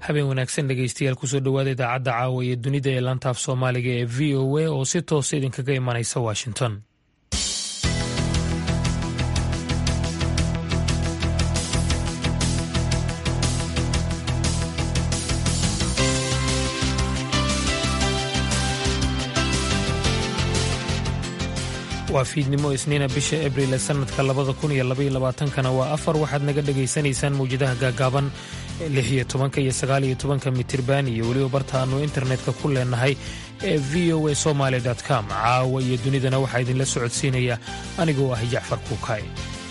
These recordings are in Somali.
habeen wanaagsan dhegeystayaal kusoo dhowaada idaacadda caawa iyo dunida ee laantaaf soomaaliga ee v o a oo si toosa idinkaga imanaysa washington waa fiidnimo isniina bisha abril ee sannadka labada kun iyo labaiyo labaatankana waa afar waxaad naga dhegaysanaysaan mawjadaha gaagaaban lix iyo tobanka iyo sagaal iyo tobanka mitirban iyo weliba barta aanu internetka ku leenahay ee v o a somaali com caawa iyo dunidana waxaa idinla socodsiinaya anigoo ah jacfar kuukay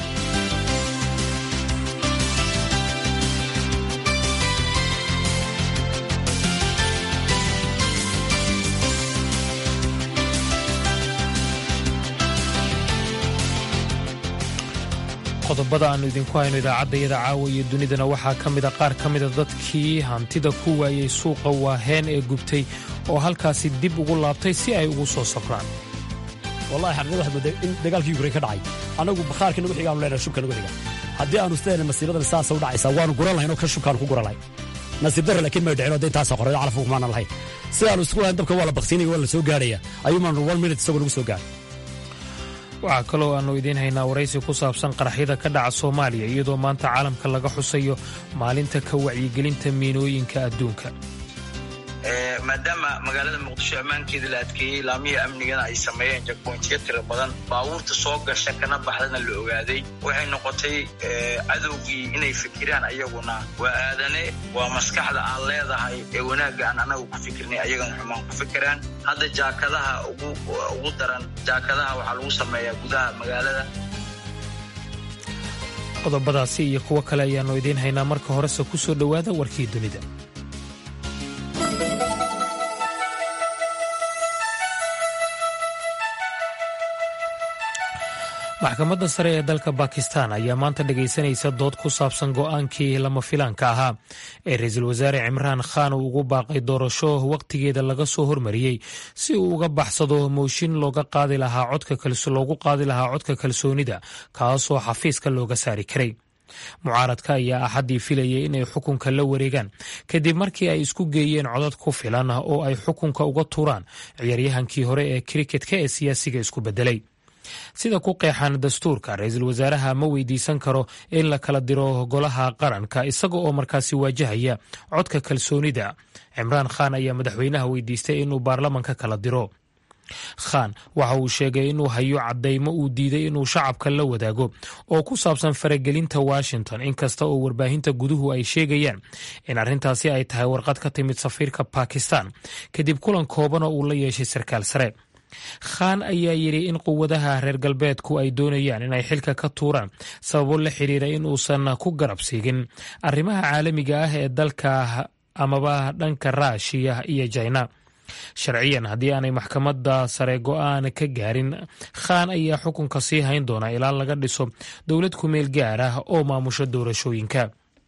qodobada aannu idinku hayno idaacaddayada caawa iyo dunidana waxaa ka mida qaar ka mida dadkii hantida ku waayey suuqa waaheen ee gubtay oo halkaasi dib ugu laabtay si ay ugu soo safraan wallahi xaqiiqada waxaad moodaa in dagaalkii yukrayn ka dhacay annagu bakhaarka nagu xigaanu leenahay shubka nagu xiga haddii aanu isleena masiibadan saasa u dhacaysaa waanu guran lahayn oo ka shubkaanu ku guran lahayn nasiib darra laakiin may dhicin oo dee taasa qorreedo calafku kumaana lahayn sidaanu isku lahayn dabka waa la baktiinaya waa la soo gaarhaya ayuumaanu one minute isagoo nagu soo gaaray waxaa kaloo aannu idiin haynaa waraysi ku saabsan qaraxyada ka dhaca soomaaliya iyadoo maanta caalamka laga xusayo maalinta ka wacyigelinta miinooyinka adduunka maadaama magaalada muqdisho ammaankeeda la adkeeyey laamihii amnigana ay sameeyeen jakboontiyo tiro badan baabuurta soo gasha kana baxdana la ogaaday waxay noqotay cadowgii inay fikiraan ayaguna waa aadane waa maskaxda aan leedahay ee wanaagga aan anagu ku fikirnay ayagana xumaan ku fikiraan hadda jaakadaha ugu daran jaakadaha waxaa lagu sameeyaa gudaha magaalada qodobadaasi iyo kuwo kale ayaannu idiin haynaa marka horese ku soo dhowaada warkii dunida maxkamadda sare ee dalka bakistan ayaa maanta dhegaysanaysa dood ku saabsan go'aankii lama filaanka ahaa ee ra-iisul wasaare cimraan khan uu ugu baaqay doorasho wakhtigeeda laga soo hormariyey si uu uga baxsado mooshin looga qaadi lahaa loogu qaadi lahaa codka kalsoonida kaasoo xafiiska looga saari karay mucaaradka ayaa axaddii filayay inay xukunka la wareegaan kadib markii ay isku geeyeen codad ku filan oo ay xukunka uga tuuraan ciyaaryahankii hore ee kriketka ee siyaasiga isku beddelay sida ku qeexan dastuurka ra-iisul wasaaraha ma weydiisan karo in la kala diro golaha qaranka isaga oo markaasi waajahaya codka kalsoonida cimraan khan ayaa madaxweynaha weydiistay inuu baarlamanka kala diro khan waxa uu sheegay inuu hayo caddaymo uu diiday inuu shacabka la wadaago oo ku saabsan faragelinta washington inkasta oo warbaahinta guduhu ay sheegayaan in arrintaasi ay tahay warqad ka timid safiirka bakistan kadib kulan kooban oo uu la yeeshay sarkaal sare khan ayaa yidhi in quwadaha reer galbeedku ay doonayaan inay xilka ka tuuraan sababo la xiriira in uusan ku garab siigin arrimaha caalamiga ah ee dalka amaba dhanka raashiya iyo jina sharciyan haddii aanay maxkamadda sare go'aan ka gaarin khan ayaa xukunka sii hayn doona ilaa laga dhiso dowlad kumeel gaar ah oo maamusho doorashooyinka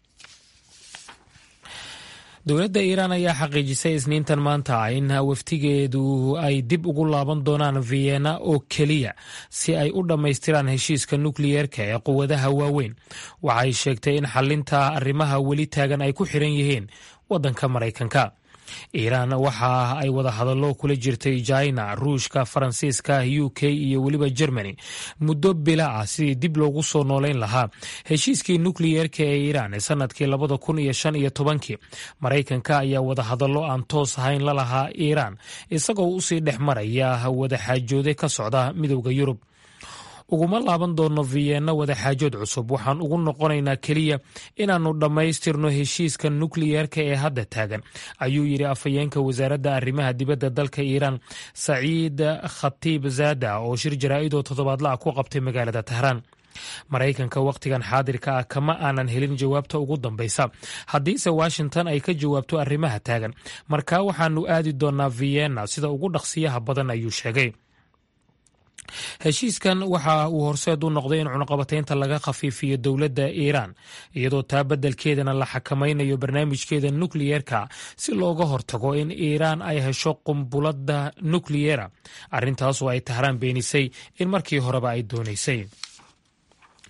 dowladda iiraan ayaa xaqiijisay isniintan maanta in waftigeedu ay dib ugu laaban doonaan vienna oo keliya si ay u dhammaystiraan heshiiska nukliyeerka ee quwadaha waaweyn waxay sheegtay in xalinta arrimaha weli taagan ay ku xiran yihiin waddanka maraykanka iiraan waxa ay wada hadallo kula jirtay jina ruushka faransiiska u k iyo weliba germany muddo bila ah sidii dib loogu soo noolayn lahaa heshiiskii nukliyeerka ee iiraan ee sanadkii labada kun iyo shan iyo tobankii maraykanka ayaa wada hadallo aan toos ahayn la lahaa iiraan isagoo usii dhex maraya wadaxaajoode ka socda midowda yurub uguma laaban doonno vienna wadaxaajood cusub waxaan ugu noqonaynaa keliya inaannu dhammaystirno heshiiska nukliyeerka ee hadda taagan ayuu yidhi afhayeenka wasaaradda arrimaha dibadda dalka iiraan saciid khatiib zaada oo shir jaraa'idoo toddobaadla-a ku qabtay magaalada tahraan maraykanka wakhtigan xaadirka ah kama aanan helin jawaabta ugu dambaysa haddiise washington ay ka jawaabto arrimaha taagan markaa waxaanu aadi doonnaa vienna sida ugu dhaqsiyaha badan ayuu sheegay heshiiskan waxa uu horseed u noqday in cunaqabataynta laga khafiifiyo dowladda iiraan iyadoo taa beddelkeedana la xakamaynayo barnaamijkeeda nukliyeerka si looga hortago in iiraan ay hesho qumbuladda nukliyera arrintaasoo ay tahraan beenisay in markii horeba ay doonaysay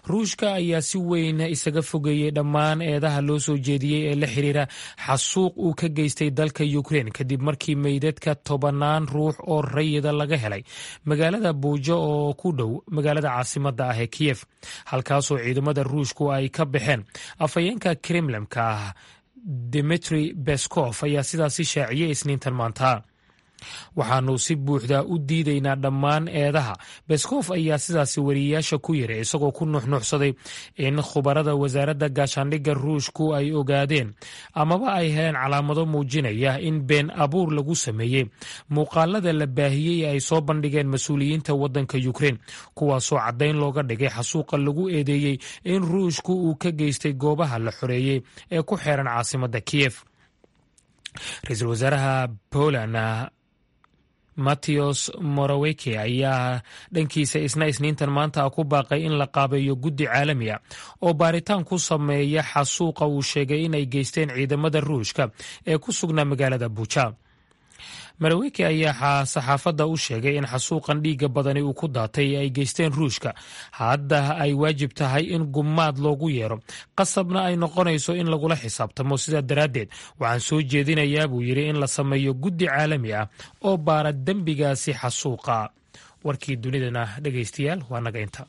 ruushka ayaa si weyn isaga fogeeyey dhammaan eedaha loo soo jeediyey ee la xiriira xasuuq uu ka geystay dalka ukrein kadib markii meydadka tobanaan ruux oo rayida laga helay magaalada buujo oo ku dhow magaalada caasimada ah ee kiyef halkaasoo ciidamada ruushku ay ka baxeen afhayeenka kremlemka ah dimitri beskov ayaa sidaasi shaaciyey isniintan maanta waxaanu si buuxda u diidaynaa dhammaan eedaha beskof ayaa sidaasi wariyeyaasha ku yiri isagoo ku nuxnuxsaday in khubarada wasaaradda gaashaandhigga ruushku ay ogaadeen amaba ay heleen calaamado muujinaya in been abuur lagu sameeyey muuqaalada la baahiyey ay soo bandhigeen mas-uuliyiinta waddanka ukrein kuwaasoo caddayn looga dhigay xasuuqa lagu eedeeyey in ruushku uu ka geystay goobaha la xoreeyey ee ku xeeran caasimadda kiyef ra-iisul wasaaraha poland matteos moraweke ayaa dhankiisa isna isniintan maanta ku baaqay in la qaabeeyo guddi caalami a oo baaritaan ku sameeya xasuuqa uu sheegay inay geysteen ciidamada ruushka ee ku sugnaa magaalada buja maraweke ayaa saxaafadda u sheegay in xasuuqan dhiigga badani uu ku daatay ay geysteen ruushka hadda ay waajib tahay in gumaad loogu yeero qasabna ay noqonayso in lagula xisaabtamo sidaa daraaddeed waxaan soo jeedinayaa buu yidhi in la sameeyo guddi caalami ah oo baara dembigaasi xasuuqa warkii dunidana dhegaystayaal waa naga inta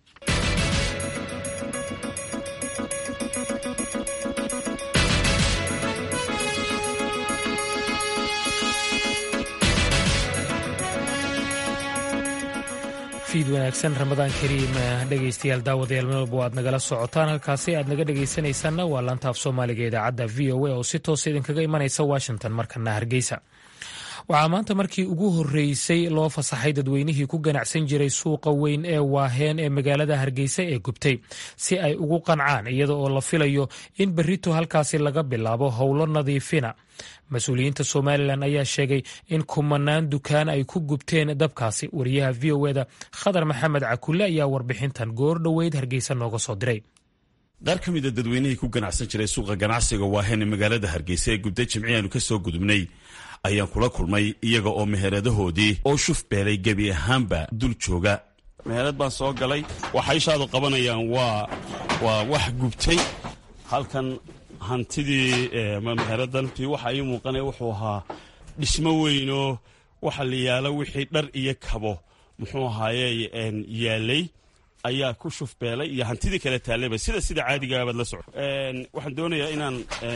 fiid wanaagsan ramadaan kariim dhegaystayaal daawadayaal meel walba aad nagala socotaan halkaasi aad naga dhegaysanaysaanna waa laanta af soomaaliga idaacadda v o a oo si toosa idinkaga imanaysa washington markana hargeysa waxaa maanta markii ugu horreysay loo fasaxay dadweynihii ku ganacsan jiray suuqa weyn ee waaheen ee magaalada hargeysa ee gubtay si ay ugu qancaan iyada oo la filayo in berrito halkaasi laga bilaabo howlo nadiifina mas-uuliyiinta somalilan ayaa sheegay in kumanaan dukaan ay ku gubteen dabkaasi wariyaha v o eda khadar maxamed cakulle ayaa warbixintan goor dhoweyd hargeysa nooga soo diray qaar ka mida dadweynihii ku ganacsan jiray suuqa ganacsiga waaheen ee magaalada hargeysa ee gubtay jimci aanu ka soo gudubnay ayaan kula kulmay iyaga oo meheradahoodii oo shuf beelay gebi ahaanba dul jooga meherad baan soo galay waxay ishaadu qabanayaan waa waa wax gubtay halkan hantidii meheradantii waxa ii muuqanaya wuxuu ahaa dhismo weynoo waxa la yaalo wixii dhar iyo kabo muxuu ahaaye yaalay ayaa ku shuf beelay iyo hantidii kale taallayba sida sida caadigaabaad la soco waxaan doonayaa inaan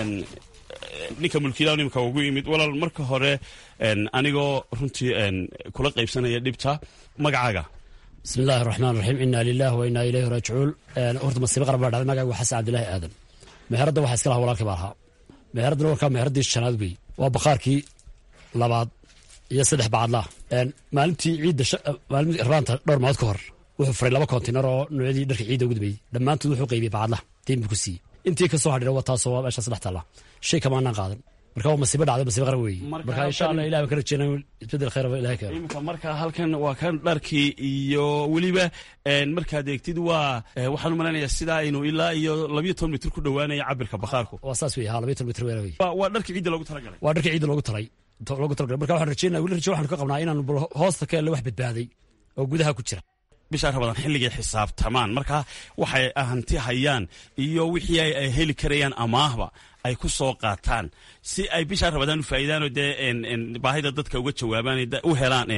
ninka mulkiilaha nimka ugu yimid walaal marka hore anigoo runtii kula qaybsanaya dhibta magacaaga bismi illaahi raxmaan raxiim inaa lilah wa inaa ilayhi raajicuun horta masiibo qaran baa dhacday magacigu xasan cabdilaahi aadan meheradda waxaa iska laha walaalkii baa lahaa meheraddana warkaa meheraddii shanaad wey waa bakhaarkii labaad iyo saddex bacadlaah maalintii ciidda maalintii raanta dhowr maalmood ka hor wuxuu furay laba kontinar oo noocyadii dharka ciidda ugu dambeeyey dhammaantood wuxuu qaybiyey bacadlaha deyn buu ku siiyey intii ka soo hadhira waa taasoo waa meesha saddex taalla shay kamaanaan qaadan marka waa masiibo dhacday masiibo qaran weeye marka insha allah ilahi baan ka rajeynaa isbedel khayr ilahi keeno imika marka halkan waa kan dharkii iyo weliba markaad eegtid waa waxaan u malaynayaa sidaa aynu ilaa iyo labiyo toban mitir ku dhowaanaya cabirka bakhaarku waa saas wey ha labiyo toban mitir weera wey waa dharkii ciidda loogu talagalay waa dharkii ciidda loogu talay loogu talagalay marka waxaan rajeynaa weli raje waxaanu ka qabnaa inaan hoosta ka elle wax badbaaday oo gudaha ku jira bishaa rabadaan xilligay xisaabtamaan marka waxay hanti hayaan iyo wixii ay heli karayaan amaahba ay ku soo qaataan si ay bishaa rabadaan u faa'iidaanoo dee baahida dadka uga jawaabaan u helaan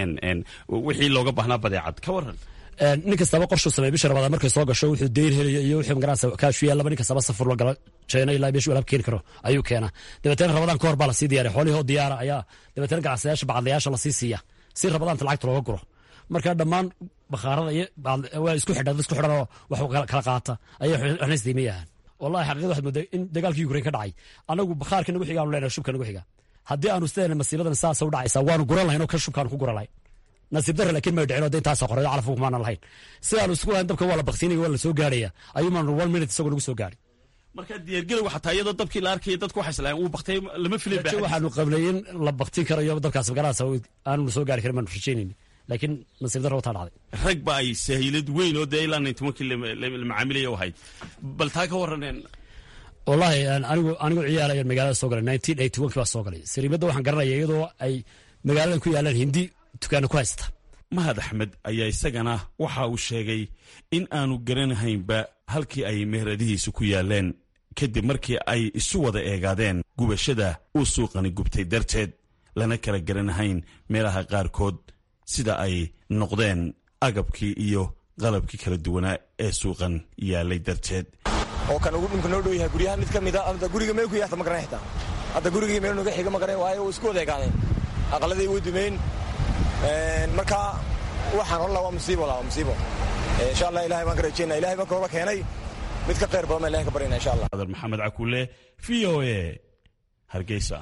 wixii looga baahnaa badeecad ka waran nin kastaba qorshuu sameey bisha rabadaan markay soo gasho wuxuu deyn helayo iyo wixii magaranaysa kaashu yaallaba nin kastaba safur la galo jeena ilaa meeshuu alaab keeni karo ayuu keenaa dabeetana rabadaan ka hor baa lasii diyaariya xoolihii oo diyaara ayaa dabeetana ganacsayaasha bacadlayaasha lasii siiya si rabadaanta lacagta looga guro marka dhammaan bakhaarada iyo waa isku xidhan isku xidhan oo wax kala qaata ayay waxna isdiimayahaan wallahi xaqiiqada waxaad moodaa in dagaalkii ukrain ka dhacay anagu bakhaarka nagu xiga aanu leenahay shubka nagu xiga haddii aanu sideena masiibadan saasa u dhacaysaa waanu guran lahayn oo ka shubkaanu ku guran lahayn nasiib darre laakiin may dhicin oo de intaasa qoray calafku kumaanan lahayn sidaanu isku lahayn dabka waa la baktiinaya waa la soo gaaraya ayuu maanu one minute isagoo nagu soo gaari marka diyaargelowga xataa iyadoo dabkii la arkaya dadku waxay islaayeen uu baktay lama filin rajo waxaanu qabnay in la baktiin karayo dabkaas magaraasa aanu soo gaari karin baanu rajaynayni laakiin nasiib darro wataa dhacday rag ba ay sahiilad weyn oo dee ilaa nintobankii la macaamilaya ahayd bal taa ka warraneen wallahi anigu anigu ciyaal ayaan magaalada soo galay nineteen eighty one kii baa soo galay sariimadda waxaan garanaya iyadoo ay magaaladan ku yaalaan hindi dukaana ku haysta mahad axmed ayaa isagana waxa uu sheegay in aanu garanahaynba halkii ay meheradihiisu ku yaaleen kadib markii ay isu wada eegaadeen gubashada uu suuqani gubtay darteed lana kala garanahayn meelaha qaarkood sida ay noqdeen agabkii iyo qalabkii kala duwanaa ee suuqan yaalay darteed oo kan ugu dhimka noo dhow yahay guryaha mid ka mida hadda guriga meel ku yaata ma garan xitaa hadda gurigii meel noga xiga ma garan waayo uu isku wada egaadeen aqaladay way dumeyn marka waxaan holla waa musiibo la waa musiibo insha allah ilahay baan ka rajeynaa ilahay baan kooba keenay mid ka khayr badan baan ilahay ka baryana insha allah adar maxamed cakule v o a hargeysa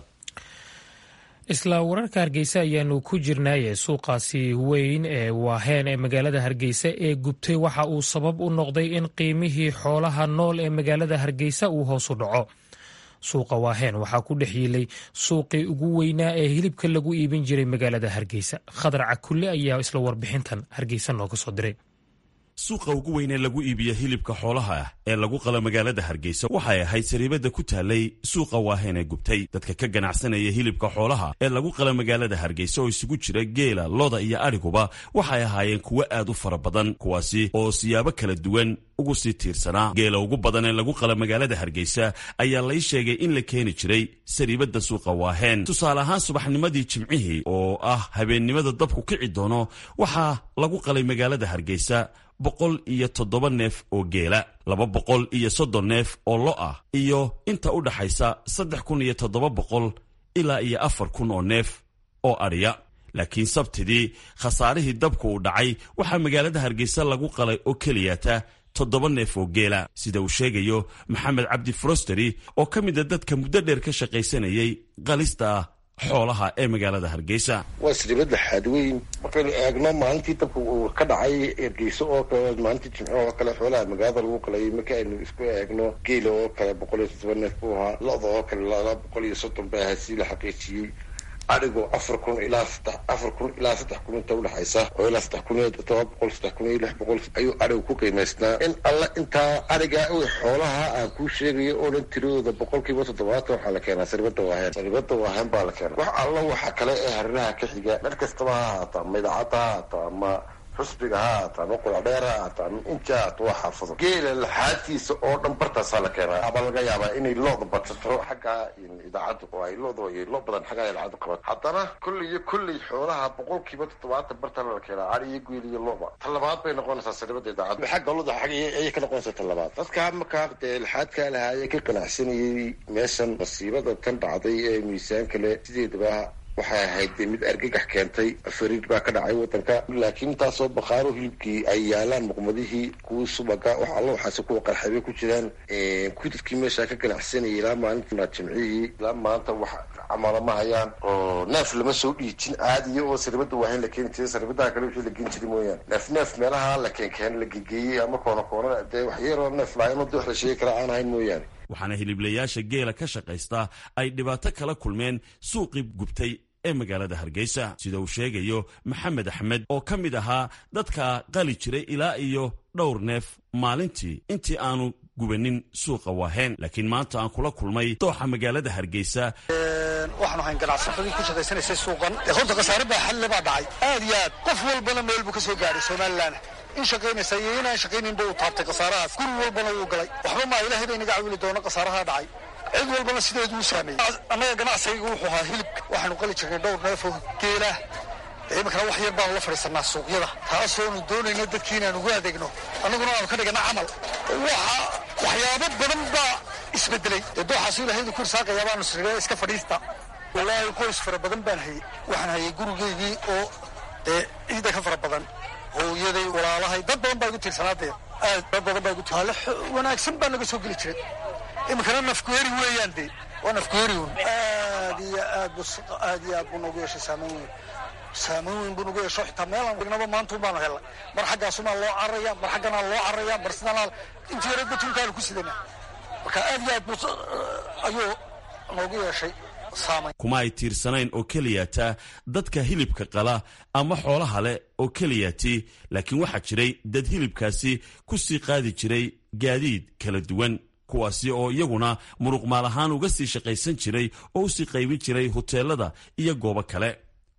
isla wararka hargeysa ayaanu ku jirnaaye suuqaasi weyn ee waaheen ee magaalada hargeysa ee gubtay waxa uu sabab u noqday in qiimihii xoolaha nool ee magaalada hargeysa uu hoos u dhaco suuqa waaheen waxaa ku dhex yiilay suuqii ugu weynaa ee hilibka lagu iibin jiray magaalada hargeysa khadar cakulle ayaa isla warbixintan hargeysa nooga soo diray suuqa ugu weyn ee lagu iibiya hilibka xoolaha ah ee lagu qalo magaalada hargeysa waxay ahayd sariibada ku taalay suuqa waaheen ee gubtay dadka ka ganacsanaya hilibka xoolaha ee lagu qala magaalada hargeysa oo isugu jira geela loda iyo adhiguba waxay ahaayeen kuwo aad u fara badan kuwaasi oo siyaabo kala duwan ugu sii tiirsanaa geela ugu badan ee lagu qala magaalada hargeysa ayaa lay sheegay in la keeni jiray sariibada suuqa waaheen tusaale ahaan subaxnimadii jimcihii oo ah habeennimada dabku kici doono waxaa lagu qalay magaalada hargeysa boqol iyo toddoba neef oo geela laba boqol iyo soddon neef oo lo ah iyo inta u dhaxaysa saddex kun iyo toddoba boqol ilaa iyo afar kun oo neef oo adhiya laakiin sabtidii khasaarihii dabku uu dhacay waxaa magaalada hargeysa lagu qalay oo keliyata toddoba neef oo geela sida uu sheegayo maxamed cabdi frosteri oo ka mid a dadka muddo dheer ka shaqaysanayay qalista xoolaha ee magaalada hargeysa waa sribada xaadweyn markaynu eegno maalintii dabka uu ka dhacay ergeyso oo kale maalintii jimco oo kale xoolaha magaalada lagu qalayay marka aynu isku eegno geela oo kale boqol iyo toddoba neef buu ahaa lo-da oo kale laba boqol iyo soddon bay ahaa sii la xaqiijiyey adhigo afar kun ilaa saddex afar kun ilaa saddex kun inta udhexaysa oo ilaa saddex kun iyo todoba boqol saddex kun iyo lix boqol ayuu adhigu ku qiimaysnaa in alla intaa adhiga xoolaha aan kuu sheegayo oo dhan tiradooda boqolkiiba toddobaatan waxaa la keenaa saribada waahen saribada waahen baa la keenaa wax alla waxa kale ee harinaha ka xiga dhan kastaba ha haata ama idaacadda ha haata ama xusbiga ha haata ama qudadheer ha haata ama inja haata waa xaafado geela laxaadtiisa oo dhan bartaasaa la keenaa aba laga yaabaa inay looda badsato xagga idaacaddu oo ay looda iyo lo badan xagga idaacaddu qabato haddana kolley iyo kolley xoolaha boqolkiiba toddobaatan bartana la keenaa ari iyo geel iyo loba ta labaad bay noqonaysaa saribada idaacaddu xagga loda xagga ayay ka noqonaysaa ta labaad dadka markaa dee laxaadkaa lahaayee ka ganacsanayay meeshan masiibada tan dhacday ee miisaan le sideedaba waxay ahayd dee mid argagax keentay fariid baa ka dhacay wadanka laakiin intaasoo baqaaro hilibkii ay yaalaan muqmadihii kuwii subaga wax alla waxaase kuwa qarxabay ku jiraan kuwii dadkii meeshaa ka ganacsanayay ilaa maalinta jimcihii ilaa maanta wax camala ma hayaan oo neef lama soo dhiijin caadiya oo saribada waahayn la keeni jiray saribadaha kale wixii la geen jiray mooyaane neef neef meelaha la keenkeen la gegeeyey ama koona koona dee waxyaroo neef lahayn oo de wax la sheegi kara aan ahayn mooyaane waxaana hiliblayaasha geela ka shaqaysta ay dhibaato kala kulmeen suuqii gubtay ee magaalada hargeysa sida uu sheegayo maxamed axmed oo ka mid ahaa dadka qali jiray ilaa iyo dhowr neef maalintii intii aanu gubanin suuqa waaheen laakiin maanta aan kula kulmay dooxa magaalada hargeysa waxaanu ahayn ganacsatadii ku shaqaysanaysay suuqan horta khasaare baa xalle baa dhacay aad iyo aad qof walbana meel buu ka soo gaaray somalilan in shaqaynaysa iyo inaan shaqayninba uu taabtay khasaarahaas guri walbana wuu galay waxba maa ilahay bay naga cawili doona khasaaraha dhacay cid walbana sideeduu saameeyey annaga ganacsigaygu wuxuu ahaa hilibka waxaanu qali jirnay dhowr neefoo geela iminkana wax yar baanu la fadhiisanaa suuqyada taasoonu doonayno dadkii inaanu ugu adeegno annaguna aanu ka dhigana camal waxa waxyaabo badan baa isbedelay dee dooxaasu ilahaydu ku irsaaqaya baanu siree iska fadhiista wallaahi qoys fara badan baan hayey waxaan hayay gurigeygii oo dee ciida ka fara badan hooyaday walaalahay dad badan baa igu tiirsanaa dee aad dad badan baa igu tiirsanaa wanaagsan baa naga soo geli jiray iminkana nafkuheri weeyaan dee waa nafkuheri un aad iyo aad bu aad iyo aad buu noogu yeeshay saameyn weyn saameyn weyn buu nagu yeesho xitaa meelaan dhignaba maanta baanu helnay mar xaggaasumaa loo cararaya mar xagganaa loo cararaya mar sidanaa intii yara batunkaanu ku sidana marka aad iyo aad buu ayuu noogu yeeshay saameyn kuma ay tiirsanayn oo keliyata dadka hilibka qala ama xoolaha leh oo keliyati laakiin waxaa jiray dad hilibkaasi ku sii qaadi jiray gaadiid kala duwan kuwaasi oo iyaguna muruqmaal ahaan uga sii shaqaysan jiray oo usii qaybin jiray huteelada iyo goobo kale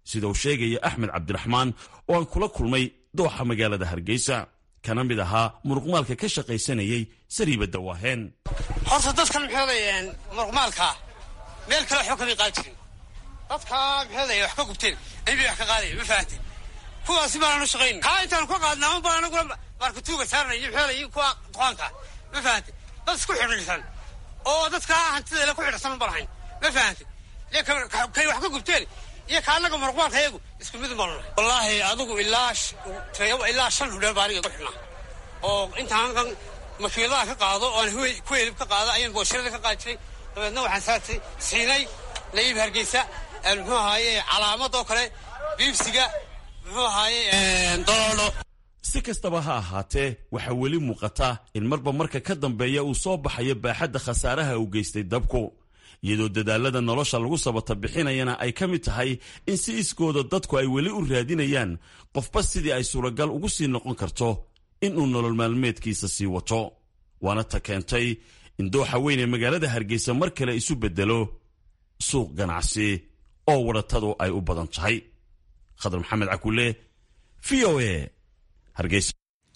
sida uu sheegaya axmed cabdiraxmaan oo aan kula kulmay dooxa magaalada hargeysa kana mid ahaa muruqmaalka ka shaqaysanayay sariibadda waaheen horta dadkan maxooday muruqmaalkaa meel kale waxba kamay qaadi jirin dadkaa maxooday wax ka gubteen anibay wax ka qaadaya ma fahanteen kuwaasi baananu shaqayn kaa intaanu ka qaadna ama baan anagula markatuuga saarnay iyo maxooday kuwa duqaanka ma fahante dad isku xidhiidhsan oo dadkaa hantida ku xidhsan un balahayn ma fahante kay wax ka gubteen iyo ka annaga muruqmaalka iyagu isku mid un baanu nahay wallaahi adigu ilaa ilaa shan hudheel baa aniga igu xidhnaa oo intaan makiiladaha ka qaado oan ku helib ka qaado ayaan boosharada ka qaadi jiray dabeedna waxaan saartay siinay laib hargeysa muxuu ahaaye calaamadoo kale biibsiga muxuu ahaaye doloolo si kastaba ha ahaatee waxaa weli muuqata in marba marka ka dambeeya uu soo baxayo baaxadda khasaaraha uu geystay dabku iyadoo dadaalada nolosha lagu sabata bixinayana ay ka mid tahay in si iskooda dadku ay weli u raadinayaan qofba sidii ay suuragal ugu sii noqon karto inuu nolol maalmeedkiisa sii wato waana ta keentay in dooxa weyn ee magaalada hargeysa mar kale isu beddelo suuq ganacsi oo wadhatadu ay u badan tahay khadar maxamed cakule v o a hargeysa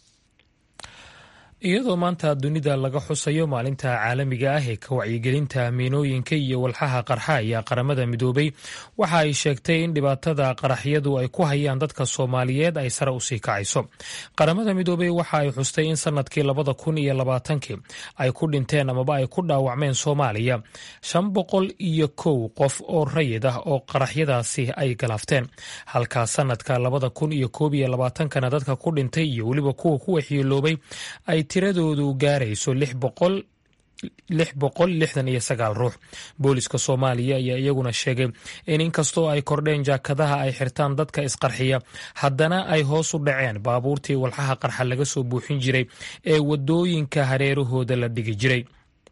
iyadoo maanta dunida laga xusayo maalinta caalamiga ah ee ka wacyigelinta miinooyinka iyo walxaha qarxa ayaa qaramada midoobay waxa ay sheegtay in dhibaatada qaraxyadu ay ku hayaan dadka soomaaliyeed ay sare usii kacayso qaramada midoobey waxa ay xustay in sanadkii labada kun iyo labaatankii ay ku dhinteen amaba ay ku dhaawacmeen soomaaliya shan boqol iyo kow qof oo rayid ah oo qaraxyadaasi ay galaafteen halka sanadka labada kun iyo koob iyo labaatankana dadka ku dhintay iyo weliba kuwa ku waxyeeloobay ay tiradoodu gaarayso lix boqol lix boqol lixdan iyo sagaal ruux booliska soomaaliya ayaa iyaguna sheegay in inkastoo ay kordheen jaakadaha ay xirtaan dadka isqarxiya haddana ay hoos u dhaceen baabuurtii walxaha qarxa laga soo buuxin jiray ee wadooyinka hareerahooda la dhigi jiray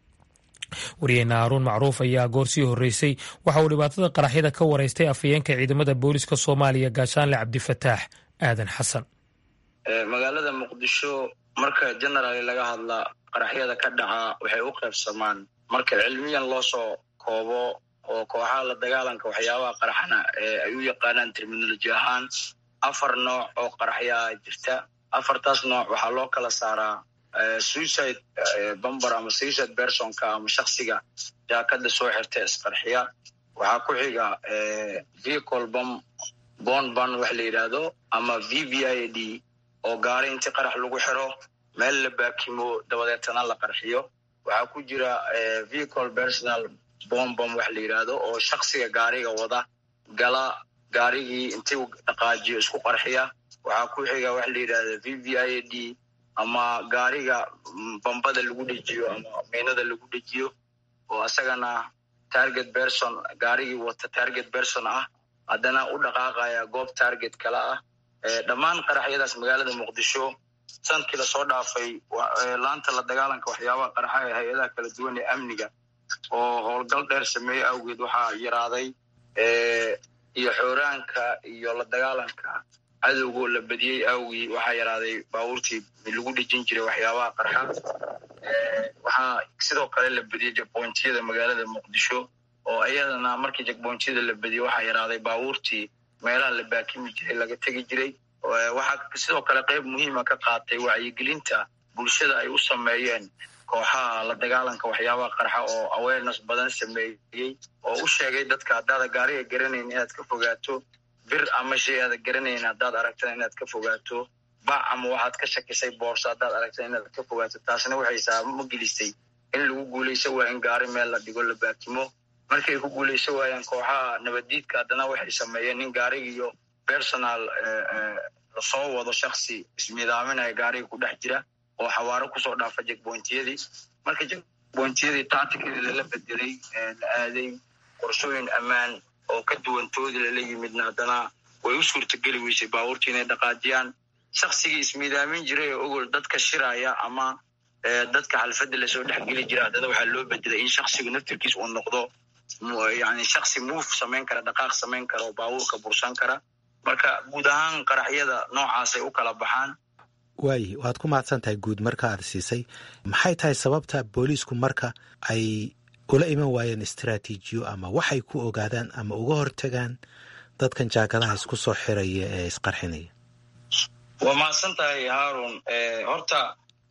wariyeyne haaruun macruuf ayaa goor sii horreysay waxa uu dhibaatada qaraxyada ka waraystay afhayeenka ciidamada booliska soomaaliya gaashaanle cabdifataax aadan xasan magaalada muqdisho marka generaali laga hadla qaraxyada ka dhaca waxay u qaybsamaan marka cilmiyan loo soo koobo oo kooxaha la dagaalanka waxyaabaha qaraxana ee ay u yaqaanaan terminoloji ahaan afar nooc oo qaraxyaa jirta afartaas nooc waxaa loo kala saaraa suicide bamber ama suicide bersonka ama shaksiga jaakada soo xirta isqarxiya waxaa ku xiga vehicle bom bon ban wax la yidhaahdo ama v v i d oo gaari inti qarax lagu xiro meel la baakimo dabadeetana la qarxiyo waxaa ku jira vehicle personal bombom wax la yidhaahdo oo shaksiga gaariga wada gala gaarigii intii dhaqaajiyo isku qarxiya waxaa ku xiga wax la yidhahda v v i a d ama gaariga bambada lagu dhejiyo ama miinada lagu dhejiyo oo asagana target person gaarigii wata target person ah haddana u dhaqaaqaya goob target kale ah dhammaan qaraxyadaas magaalada muqdisho sanadkii lasoo dhaafay laanta la dagaalanka waxyaabaha qaraxa ee hay-adaha kala duwan ee amniga oo howlgal dheer sameeyey awgeed waxaa yaraaday iyo xooraanka iyo la dagaalanka cadowgoo la badiyey awgii waxaa yaraaday baabuurtii lagu dhejin jiray waxyaabaha qarxa waxaa sidoo kale la badiyey jagbontiyada magaalada muqdisho oo iyadana markii jagbontiyada la badiyey waxaa yaraaday baabuurtii meelaha la baakimi jiray laga tegi jiray waxaa sidoo kale qayb muhiima ka qaatay wacyigelinta bulshada ay u sameeyeen kooxaha la dagaalanka waxyaabaha qarxa oo awareness badan sameeyey oo u sheegay dadka haddaada gaariga garanayn inaad ka fogaato bir ama shay aada garanayn haddaad aragtana inaad ka fogaato bac ama waxaad ka shakisay boorso haddaad aragtana inaad ka fogaato taasna waxay saabamo gelistay in lagu guulayso waa in gaari meel la dhigo la baakimo markay ku guulayso waayaan kooxaha nabaddiidka haddana waxay sameeyeen nin gaarigiiyo personal lasoo wado shaksi ismidaaminaya gaariga ku dhex jira oo xawaaro kusoo dhaafa jegbointiyadii marka jegbointiyadii tacticadii lala bedelay la aaday qorshooyin ammaan oo ka duwantoodii lala yimidna haddana way u suurtageli weysay baabuurtii inay dhaqaajiyaan shaksigii ismidaamin jiray oo ogol dadka shiraya ama dadka xalfadda lasoo dhexgeli jira haddana waxaa loo bedelay in shaksigu naftirkiis uu noqdo yani shaksi muuf samayn kara dhaqaaq samayn kara oo baabuurka bursan kara marka guud ahaan qaraxyada noocaasay u kala baxaan waayi waad ku mahadsan tahay guud marka aad siisay maxay tahay sababta booliisku marka ay ula iman waayeen istraatiijiyo ama waxay ku ogaadaan ama uga hortagaan dadkan jaakadaha isku soo xiraya ee isqarxinaya waa mahadsan tahay haarun horta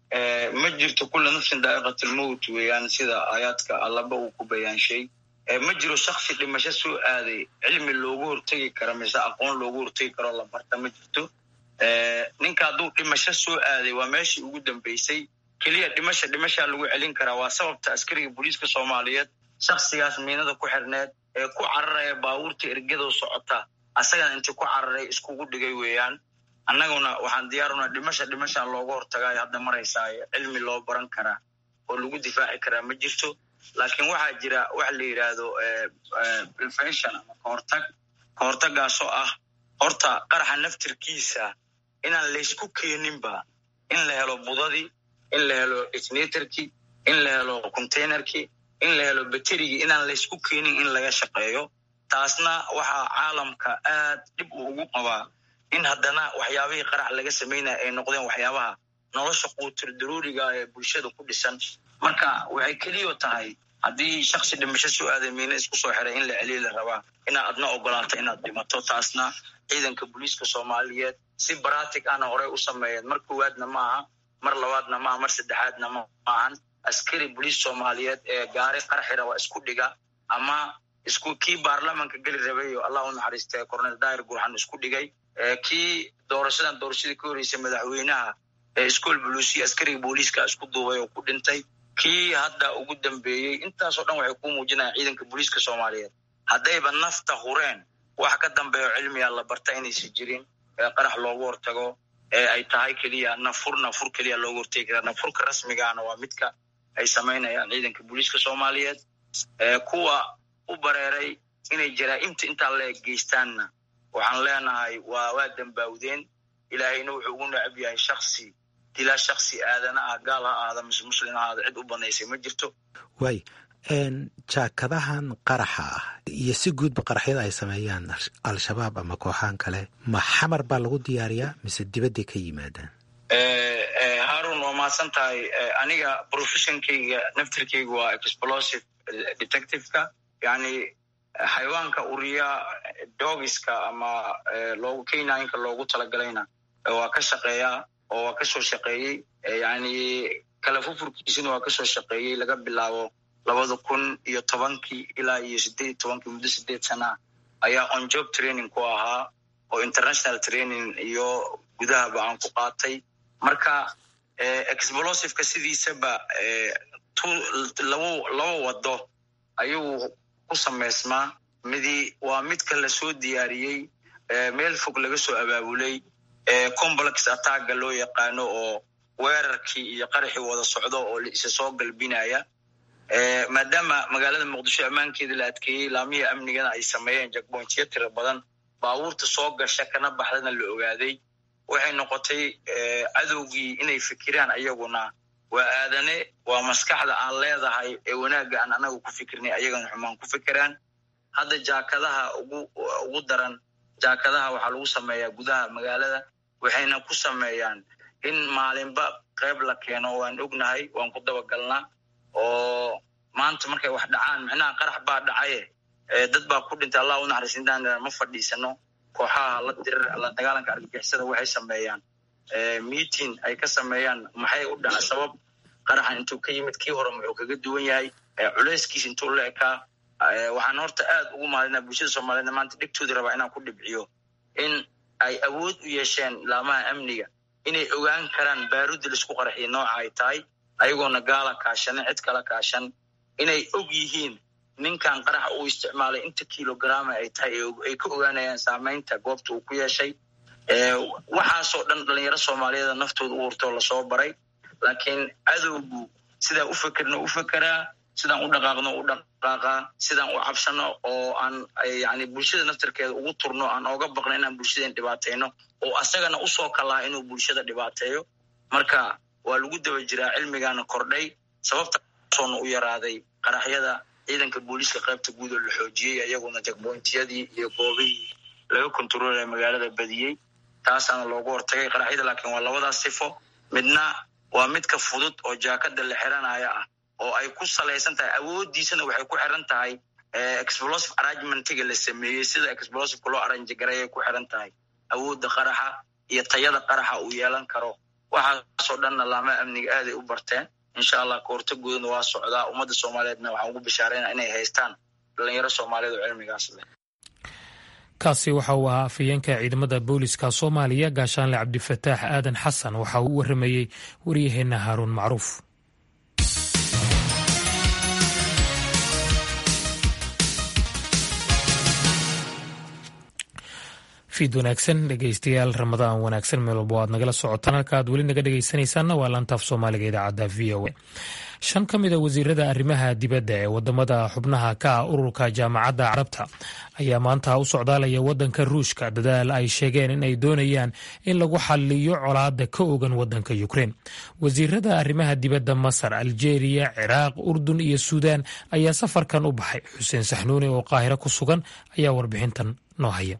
ma jirto kulla nafsin daa'iqatlmowt weeyaan sida aayaadka allaba uu ku bayaanshay ma jiro shaksi dhimasho soo aaday cilmi loogu hortegi karo mise aqoon loogu hortegi karoo la barta ma jirto ninka hadduu dhimasho soo aaday waa meeshii ugu dambeysay keliya dhimasha dhimashaa lagu celin karaa waa sababta askariga booliiska soomaaliyeed shaksigaas miinada ku xirneed ee ku cararaya baabuurta ergadoo socota asagana intii ku cararay iskugu dhigay weeyaan annaguna waxaan diyaaruna dhimasha dhimashaa looga hortagaayo hadda maraysaayo cilmi loo baran karaa oo lagu difaaci karaa ma jirto laakiin waxaa jira waxa la yidhaahdo prevention ama kahortag kahortagaasoo ah horta qaraxa naftirkiisa inaan laysku keeninba in la helo budadii in la helo detonatorkii in la helo containerkii in la helo baterigii inaan laysku keenin in laga shaqeeyo taasna waxaa caalamka aad dhib uu ugu qabaa in haddana waxyaabihii qarax laga samaynaya ay noqdeen waxyaabaha nolosha quutur daruuriga ee bulshada ku dhisan marka waxay keliyo tahay haddii shaksi dhimasho soo aaday miina isku soo xiray in la celiya la rabaa inaad adna ogolaato inaad dhimato taasna ciidanka booliiska soomaaliyeed si baratic ana horey u sameeyeen mar koowaadna ma aha mar labaadna maaha mar saddexaadna ma ahan askari boliis soomaaliyeed ee gaari qarxi raba isku dhiga ama isku kii baarlamanka geli rabayo allah u naxariistay cornel dair gurxan isku dhigay kii doorashadan doorashadii ka horeysay madaxweynaha ee iskool buluusiya askariga booliiska isku duubay oo ku dhintay kii hadda ugu dambeeyey intaasoo dhan waxay ku muujinayaan ciidanka booliiska soomaaliyeed haddayba nafta hureen wax ka dambeeyo cilmiga la barta inaysan jirin ee qarax loogu hortago ee ay tahay keliya nafur nafur keliya loogu hortegi karaa nafurka rasmigaana waa midka ay samaynayaan ciidanka booliiska soomaaliyeed kuwa u bareeray inay jaraa'imta intaa la eg geystaanna waxaan leenahay waa waa dambaawdeen ilaahayna wuxuu ugu necab yahay shaksi dilaa shaksi aadana ah gaal ha aada mise muslim ha aada cid u banaysay ma jirto waay jaakadahan qaraxa ah iyo si guudba qaraxyada ay sameeyaan al-shabaab ama kooxaan kale ma xamar baa lagu diyaariyaa mise dibadday ka yimaadaan haarun waa mahadsan tahay aniga professionkeyga naftirkeyga waa explosive detectiveka yani xayawaanka uriya dogiska ama loogu kenyinka loogu talagalayna waa ka shaqeeyaa oo waa kasoo shaqeeyey yani kala fufurkiisina waa kasoo shaqeeyey laga bilaabo labada kun iyo tobankii ilaa iyo sideed iyo tobankii muddo sideed sanaa ayaa on job training ku ahaa oo international training iyo gudahaba aan ku qaatay marka explosiveka sidiisaba labo laba wado ayuu ku samaysmaa midi waa midka lasoo diyaariyey meel fog laga soo abaabulay complex attacga loo yaqaano oo weerarkii iyo qaraxii wada socdo oo isa soo galbinaya maadaama magaalada muqdisho ammaankeeda la adkeeyey laamihii amnigana ay sameeyeen jakbointiyo tira badan baabuurta soo gasha kana baxdana la ogaaday waxay noqotay cadowgii inay fikiraan ayaguna waa aadane waa maskaxda aan leedahay ee wanaagga aan anaga ku fikirnay ayagana xumaan ku fikiraan hadda jaakadaha ugu ugu daran jaakadaha waxaa lagu sameeyaa gudaha magaalada waxayna ku sameeyaan in maalinba qayb la keeno waan ognahay waan ku dabagalnaa oo maanta markay wax dhacaan micnaha qarax baa dhacaye dad baa ku dhintay allah unaxariis intaan ma fadhiisano kooxaha la dirir la dagaalanka argagixisada waxay sameeyaan meeting ay ka sameeyaan maxay u dhaca sabab qaraxan intuu ka yimid kii hore muxuu kaga duwan yahay culeyskiis intuu la ekaa waxaan horta aad ugu mahadinaa bulshada soomaliyeedna maanta dhegtooda rabaa inaan ku dhibciyo in ay awood u yeesheen laamaha amniga inay ogaan karaan baarudda laisku qaraxiya nooca ay tahay ayagoona gaala kaashanin cid kala kaashan inay og yihiin ninkan qaraxa uu isticmaalay inta kilograma ay tahay ay ka ogaanayaan saamaynta goobta uu ku yeeshay waxaasoo dhan dhalinyaro soomaaliyeeda naftooda u hurtoo lasoo baray laakiin cadowgu sidaan u fekerno u fekeraa sidaan u dhaqaaqno u dhaqaaqaa sidaan u cabsano oo aan yani bulshada naftarkeeda ugu turno aan ooga baqno inaan bulshadeen dhibaatayno oo asagana usoo kalaha inuu bulshada dhibaateeyo marka waa lagu daba jiraa cilmigaana kordhay sababtasoona u yaraaday qaraxyada ciidanka booliiska qaybta guud oo la xoojiyey iyaguna jakbointiyadii iyo goobihii laga kontaroolaya magaalada badiyey taasaana loogu hortagay qaraxyada laakiin waa labadaas sifo midna waa midka fudud oo jaakada la xiranaya ah oo ay ku salaysan tahay awooddiisana waxay ku xiran tahay explosive arrangementiga la sameeyey sida explosiveka loo arrange gareeyay ku xiran tahay awoodda qaraxa iyo tayada qaraxa uu yeelan karo waxaasoo dhanna laama amniga aaday u barteen insha allah kahortagoodana waa socdaa ummadda soomaaliyeedna waxaan ugu bishaarayna inay haystaan dhalinyaro soomaaliyeed oo cilmigaas leh kaasi waxa uu ahaa afhayeenka ciidamada booliska soomaaliya gaashaanle cabdifataax aadan xasan waxa uu u waramayey waryaheena haaruun macruuf fiid wanaagsan dhegeystayaal ramadaan wanaagsan meel walba aad nagala socotaan halka aad weli naga dhegeysanaysaanna waa laantaaf soomaaliga idaacadda v o a shan ka mid a wasiirada arrimaha dibadda ee wadamada xubnaha ka ah ururka jaamacadda carabta ayaa maanta u socdaalaya wadanka ruushka dadaal ay sheegeen in ay doonayaan in lagu xaliyo colaada ka ogan wadanka ukrein wasiirada arrimaha dibadda masar aljeeriya ciraaq urdun iyo suudaan ayaa safarkan u baxay xuseen saxnuuni oo qaahiro ku sugan ayaa warbixintan noo haya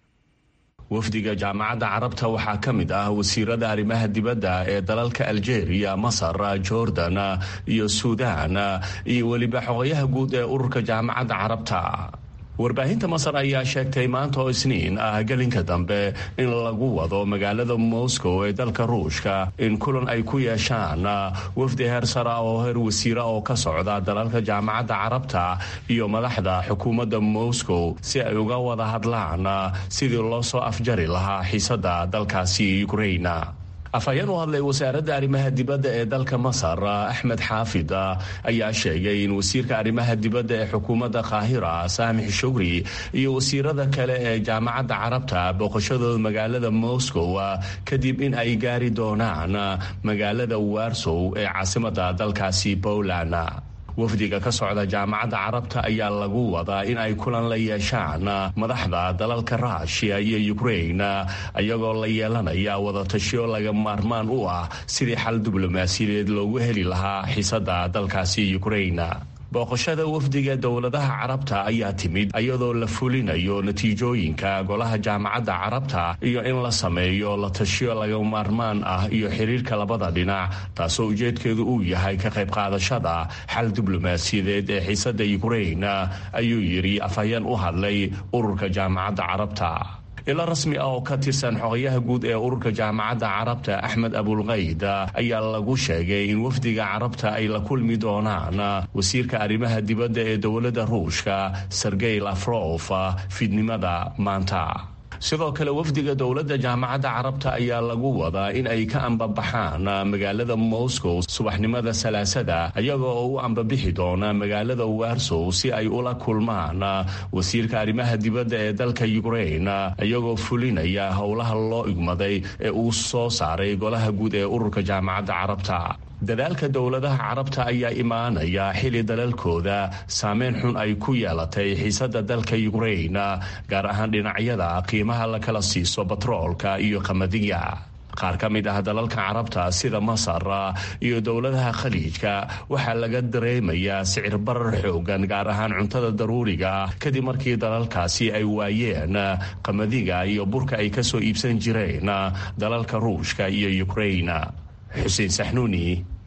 wafdiga jaamacadda carabta waxaa ka mid ah wasiirada arrimaha dibadda ee dalalka aljeeriya masar jordan iyo suudaan iyo weliba xogayaha guud ee ururka jaamacadda carabta warbaahinta masar ayaa sheegtay maanta oo isniin ah gelinka dambe in lagu wado magaalada moscow ee dalka ruushka in kulan ay ku yeeshaan wafdi heer sara oo heer wasiira oo ka socda dalalka jaamacadda carabta iyo madaxda xukuumadda moscow si ay uga wada hadlaan sidii loo soo afjari lahaa xiisada dalkaasi ukraina afhayeen u hadlay wasaaradda arrimaha dibadda ee dalka masar axmed xaafid ayaa sheegay in wasiirka arrimaha dibadda ee xukuumadda qaahira saamix shugri iyo wasiirada kale ee jaamacadda carabta booqashadooda magaalada moscow kadib in ay gaari doonaan magaalada warsow ee caasimadda dalkaasi poland wafdiga ka socda jaamacadda carabta ayaa lagu wadaa in ay kulan la yeeshaan madaxda dalalka ruushiya iyo ukrain ayagoo la yeelanaya wadatashiyo laga maarmaan u ah sidii xal diblomaasiyadeed loogu heli lahaa xiisada dalkaasi ukrain booqashada wafdiga dowladaha carabta ayaa timid iyadoo la fulinayo natiijooyinka golaha jaamacadda carabta iyo in la sameeyo la tashiyo laga maarmaan ah iyo xiriirka labada dhinac taasoo ujeedkeedu uu yahay ka qayb qaadashada xal diblomaasiyadeed ee xiisada ukrain ayuu yidhi afhayeen u hadlay ururka jaamacadda carabta ilo rasmi ah oo ka tirsan xogayaha guud ee ururka jaamacadda carabta axmed abulkayd ayaa lagu sheegay in wafdiga carabta ay la kulmi doonaan wasiirka arrimaha dibadda ee dowladda ruushka sergey lafrof fiidnimada maanta sidoo kale wafdiga dowladda jaamacadda carabta ayaa lagu wadaa in ay ka ambabaxaan magaalada moscow subaxnimada salaasada iyagoo oo u ambabixi doona magaalada warsow si ay ula kulmaan wasiirka arrimaha dibadda ee dalka ukrain iyagoo fulinaya howlaha loo igmaday ee uu soo saaray golaha guud ee ururka jaamacadda carabta dadaalka dowladaha carabta ayaa imaanaya xili dalalkooda saameyn xun ay ku yeelatay xiisada dalka ukrain gaar ahaan dhinacyada qiimaha la kala siiso batroolka iyo qamadiga qaar ka mid ah dalalka carabta sida masar iyo dowladaha khaliijka waxaa laga dareemayaa sicir barar xoogan gaar ahaan cuntada daruuriga kadib markii dalalkaasi ay waayeen qamadiga iyo burka ay kasoo iibsan jireen dalalka ruushka iyo ukrain xuseen saxnuuni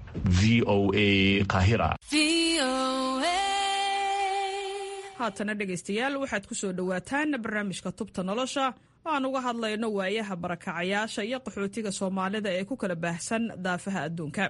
v o a qahira haatana dhegaystayaal waxaad ku soo dhowaataan barnaamijka tubta nolosha oo aan uga hadlayno waayaha barakacayaasha iyo qaxootiga soomaalida ee ku kala baahsan daafaha adduunka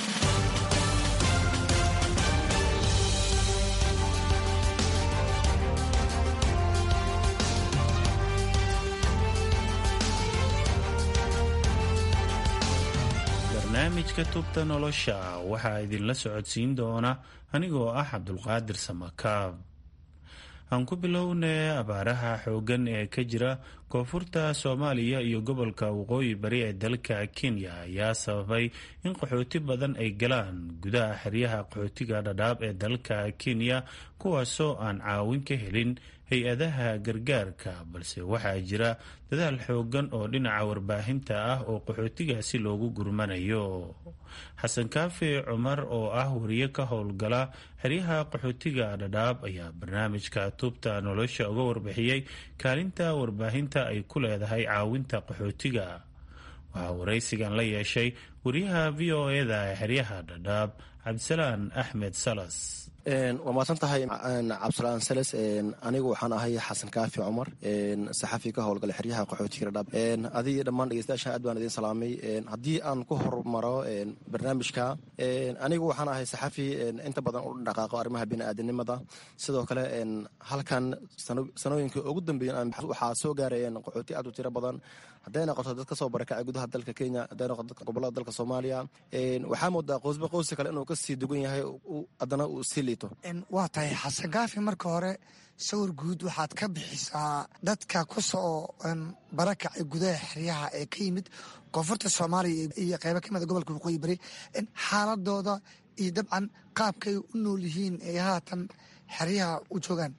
barnaamijka tubta nolosha waxaa idinla socodsiin doona anigoo ah cabdulqaadir samakaab aan ku bilownay abaaraha xooggan ee ka jira koonfurta soomaaliya iyo gobolka waqooyi bari ee dalka kenya ayaa sababay in qaxooti badan ay galaan gudaha xeryaha qaxootiga dhadhaab ee dalka kenya kuwaasoo aan caawin ka helin hay-adaha gargaarka balse waxaa jira dadaal xooggan oo dhinaca warbaahinta ah oo qaxootigaasi loogu gurmanayo xasan kaafi cumar oo ah wariye ka howlgala xeryaha qaxootiga dhadhaab ayaa barnaamijka tuubta nolosha uga warbixiyey kaalinta warbaahinta ay ku leedahay caawinta qaxootiga waxaa waraysigan la yeeshay wariyaha v o eda ee xeryaha dhadhaab cabdisalaan axmed salas waa mahadsan tahay cabdisalaan sales anigu waxaan ahay xasan kaafi cumar saxafi ka howlgala xeryaha qaxootiga dhadhaab adigii dhammaan dhegeystayaasha aad baan idin salaamay haddii aan ku hormaro barnaamijka anigu waxaan ahay saxafi inta badan u dhaqaaqo arrimaha bini'aadanimada sidoo kale halkan sanooyinka ugu dambeeyen waxaa soo gaarayeen qaxooti aad u tiro badan hadday noqoto dad ka soo barakacay gudaha dalka kenya hadday noqoto dadka gobolada dalka soomaaliya waxaa moodaa qoysba qoysi kale inuu kasii dugan yahay haddana uu sii liito waa tahay xasan kaafi marka hore sawir guud waxaad ka bixisaa dadka ku soo barakacay gudaha xeryaha ee ka yimid koonfurta soomaaliya iyo qeybo ka mida gobolka waqooyi bari xaaladooda iyo dabcan qaabkay u nool yihiin ee haatan xeryaha u joogaan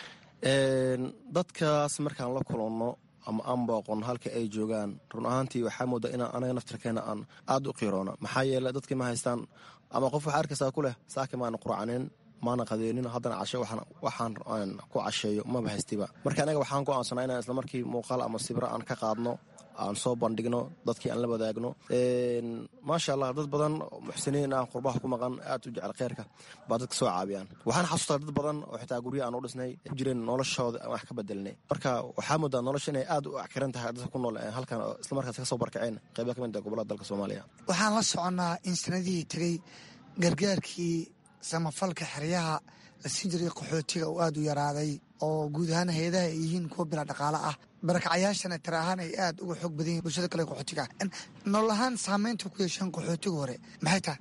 dadkaas markaan la kulanno ama aan booqon halka ay joogaan run ahaantii waxaa moodaa inaan anaga naftirkeena aan aada u qiiroona maxaa yeele dadkii ma haystaan ama qof waxaa arkaysaa ku leh saaki maana qurcanin maana qadeenin haddana cashe waxaan ku casheeyo maba haystiba marka anaga waxaan go-aansanaa inaan islamarkii muuqaal ama sibro aan ka qaadno aan soo bandhigno dadkii aan la wadaagno maasha allah dad badan muxsiniin ah qurbaha ku maqan aad u jecel kheyrka baa dadka soo caabiyaan waxaan xasuustaa dad badan oo xitaa gurya aan u dhisnay ku jireen noloshooda aan wax ka bedelnay marka waxaa moodaa nolosha inay aad u akiran tahay dadka ku nool halkan oo islamarkaas ka soo barkaceen qeyba ka mid ah gobolada dalka soomaaliya waxaan la soconnaa in sanadihii tegey gargaarkii samafalka xeryaha la siin jiray qaxootiga oo aada u yaraaday oo guud ahaan hay-adaha ay yihiin kuwa bila dhaqaale ah barakacayaashana tira ahaan ay aada uga xoog badan yihin bulshada kale qaxootiga nolol ahaan saameynta ku yeesheen qaxootiga hore maxay tahay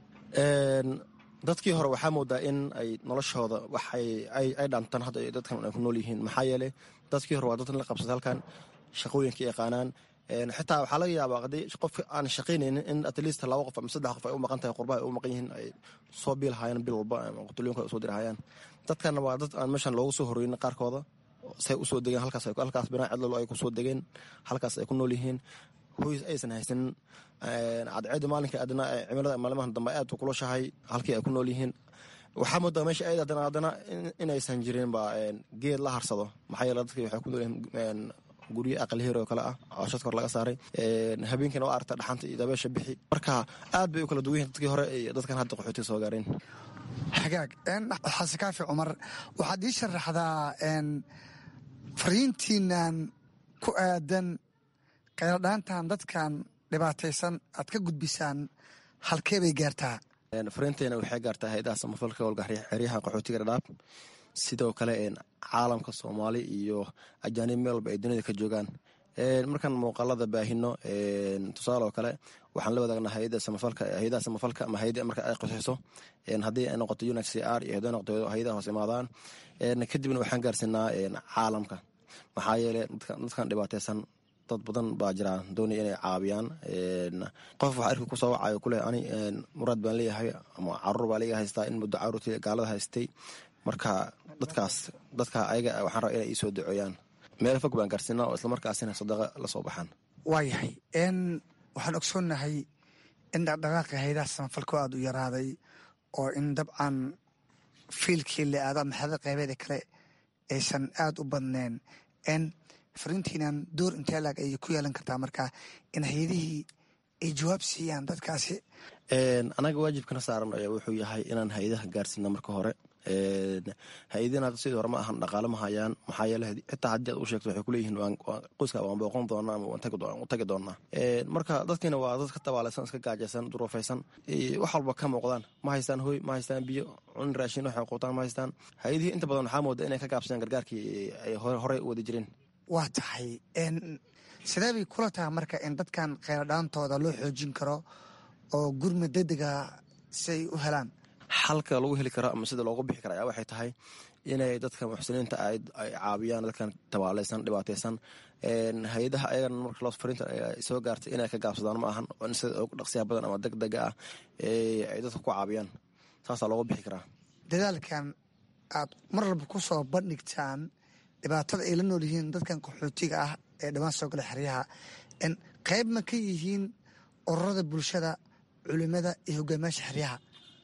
dadkii hore waxaa moodaa in ay noloshooda waxay ay dhantaan hadda dadkan ay ku nool yihiin maxaa yeeley dadkii hore waa dad la qabsada halkan shaqooyinka yaqaanaan xitaa waxaa laga yaabaa haddii qof aan shaqaynaynin in atleast laba qof ama saddex qof ay u maqan tahay qurbaha ay u maqan yihiin ay soo biilhayaan bil walba ama qutulooyinka usoo dirahayaan dadkana waa dad aan meeshan loogu soo horeynin qaarkooda say usoo degeen halkaas halkaas binaa cidlalo ay kusoo degeen halkaas ay ku nool yihiin hoys aysan haysanin cadceeda maalinka adna cimilada maalmahan dambe aad kulushahay halkii ay ku nool yihiin waxaa moodaa meesha ayd adana haddana inaysan jirin ba geed la harsado maxaa yeele dadkii waxay ku nool yihiin guryo aqalheer oo kale ah cooshadka hor laga saaray habeenkiina waa aragta dhaxanta iyo dabeesha bixi marka aad bay u kala duwan yihin dadkii hore iyo dadkan hadda qaxootiga soo gaareen xagaag xasan kaafi cumar waxaad ii sharaxdaa fariintiinan ku aadan qayladhaantan dadkan dhibaataysan aad ka gudbisaan halkee bay gaartaa fariinteena waxay gaartaa hay-adaha samafalka howlga xeryaha qaxootiga dhadhaab sidoo kale caalamka soomaali iyo ajaanib meel walba ay dunida ka joogaan markaan muuqaalada baahino tusaale oo kale waxaan la wadaagnaa hayadaha samafalka ama hayada marka ay qosayso haddii ay noqoto unit c r iyo hadday noqoto hayadaha hoos imaadaan kadibna waxaan gaarsiinaa caalamka maxaa yeele dadkan dhibaateysan dad badan baa jiraa doonaya inay caabiyaan qof wax arki kusoo wacayo kuleh ani muraad baan leeyahay ama caruur baa leeyahay haystaa in muddo caruurtii gaalada haystay marka dadkaas dadka ayaga waxaan rabaa inay iisoo duceeyaan meel fog baan gaarsiinaa oo islamarkaasina sadaqa la soo baxaan waayahay waxaan ogsoonnahay in dhaqdhaqaaqi haydaha samafalku aada u yaraaday oo in dabcan fiilkii la aado ama xadada qaybeeda kale aysan aada u badneen n fariintiinan door intee laag ayay ku yeelan kartaa markaa in hay-adihii ay jawaab siiyaan dadkaasi anaga waajibkana saaran ayaa wuxuu yahay inaan hay-adaha gaarsiina marka hore hay-adina sidii hore ma ahan dhaqaale ma hayaan maxaa yeele xitaa haddii aad u sheegto waxay kuleeyihiin qoyska waan booqon doonaa ama waan tagi doonaa marka dadkiina waa dad ka tabaalaysan iska gaajaysan duruufaysan wax walba ka muuqdaan ma haystaan hoy ma haystaan biyo cun raashin waxay quutaan ma haystaan hay-adihii inta badan waxaa mooda inay ka gaabsadaan gargaarkii ay horey u wadi jireen waa tahay sidee bay kula tahay marka in dadkan kheyradhaantooda loo xoojin karo oo gurma degdega si ay u helaan xalka lagu heli karo ama sida loogu bixi kara ayaa waxay tahay inay dadka muxsiniinta ay caabiyaan dadkan tabaalaysan dhibaataysan hay-adaha ayagana marka loo fariinta soo gaartay inay ka gaabsadaan ma ahan in sida ugu dhaqsiyaha badan ama deg dega ah ay dadka ku caabiyaan saasaa loogu bixi karaa dadaalkan aad mar walba ku soo bandhigtaan dhibaatada ay la nool yihiin dadkan qaxootiga ah ee dhawaan soo gala xeryaha qayb ma ka yihiin ururada bulshada culimada iyo hogaamiyaasha xeryaha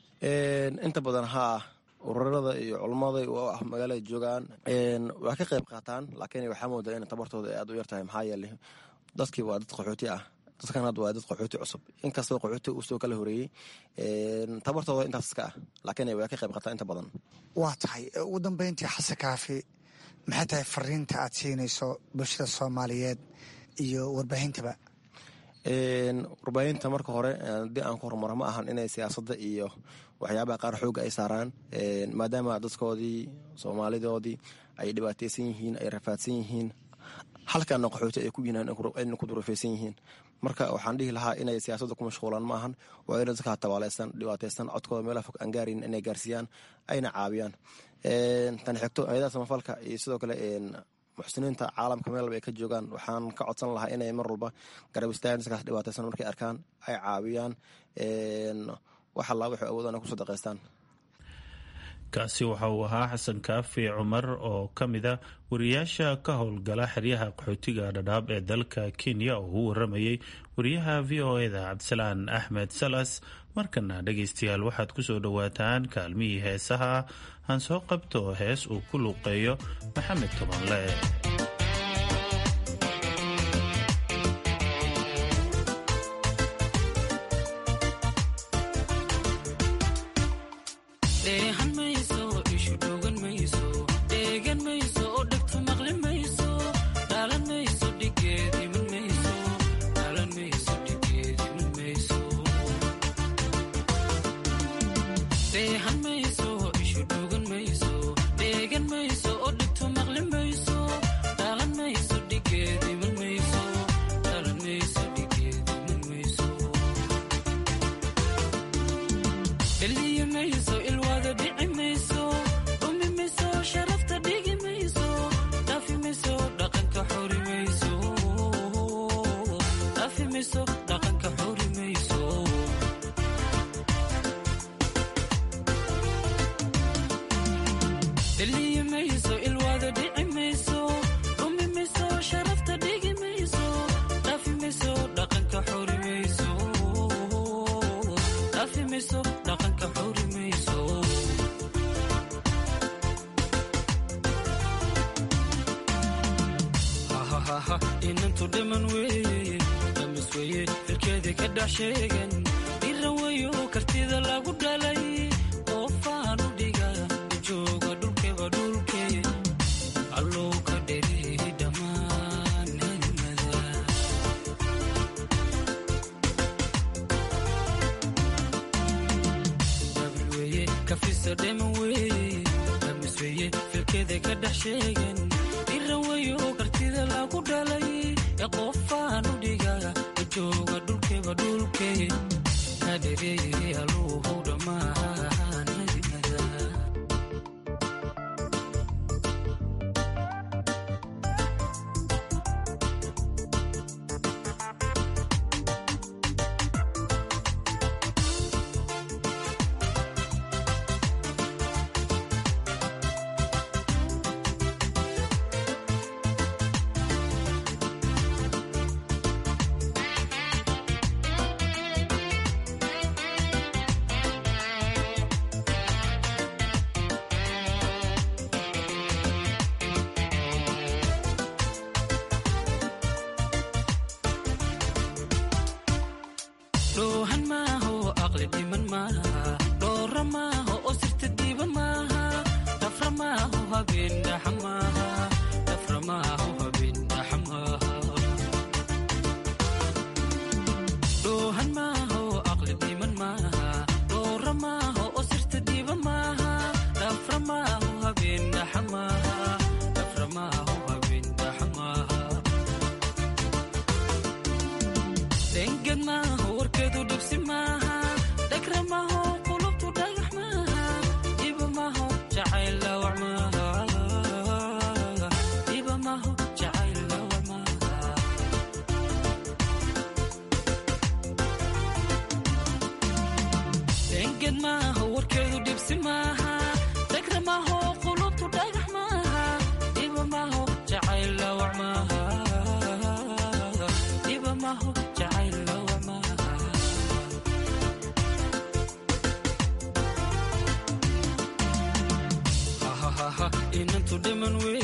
inta badan haa ururada iyo culummada ah magaalada joogaan waa ka qayb qaataan laakiin waxaa moodaa in tabartooda ay aad u yartahay maxaa yeeley dadkii waa dad qaxooti ah dadkan hadda waa dad qaxooti cusub inkastoo qaxooti uu soo kala horeeyey tabartooda intaas iska ah laakiin way ka qayb qataa inta badan waa tahay ugu dambeyntii xasan kaafi maxay tahay fariinta aad siinayso bulshada soomaaliyeed iyo warbaahintaba warbaahinta marka hore haddii aan ku horumaro ma ahan inay siyaasadda iyo waxyaabaha qaar xooga ay saaraan maadaama dadkoodii soomaalidoodii ay dhibaateysan yihiin ay rafaadsan yihiin halkaana qaxooti ay ku yihiin ayna ku durufeysan yihiin marka waxaan dhihi lahaa inay siyaasadda ku mashquulaan ma ahan waa inay dadka tabaaleysan dhibaateysan codkooda meelaha fog aan gaarin inay gaarsiiyaan ayna caawiyaan tan xigto hay-adaha samafalka iyo sidoo kale muxsiniinta caalamka meel walba ay ka joogaan waxaan ka codsan lahaa inay mar walba garab istaagan dadkaas dhibaateysan markay arkaan ay caawiyaan wax allaa waxay awoodaan ku sadaqaystaan kaasi waxa uu ahaa xasan kaafi cumar oo ka mid a wariyaasha ka howlgala xeryaha qaxootiga dhadhaab ee dalka kenya oo u waramayay wariyaha v o eda cabdisalaan axmed salas markana dhegaystayaal waxaad ku soo dhowaataan kaalmihii heesaha aan soo qabto hees uu ku luuqeeyo maxamed tobanle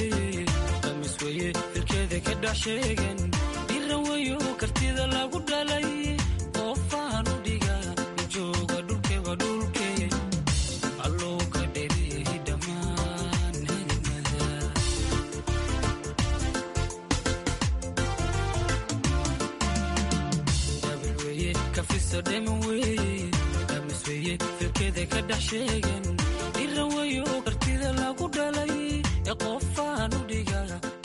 dhiran weyo kartida lagu dhala dhacayso dheman weye amisweye filkeeda ka dhex sheegan dhiran weyo kartida lagu dhalay ee qofaan u dhiga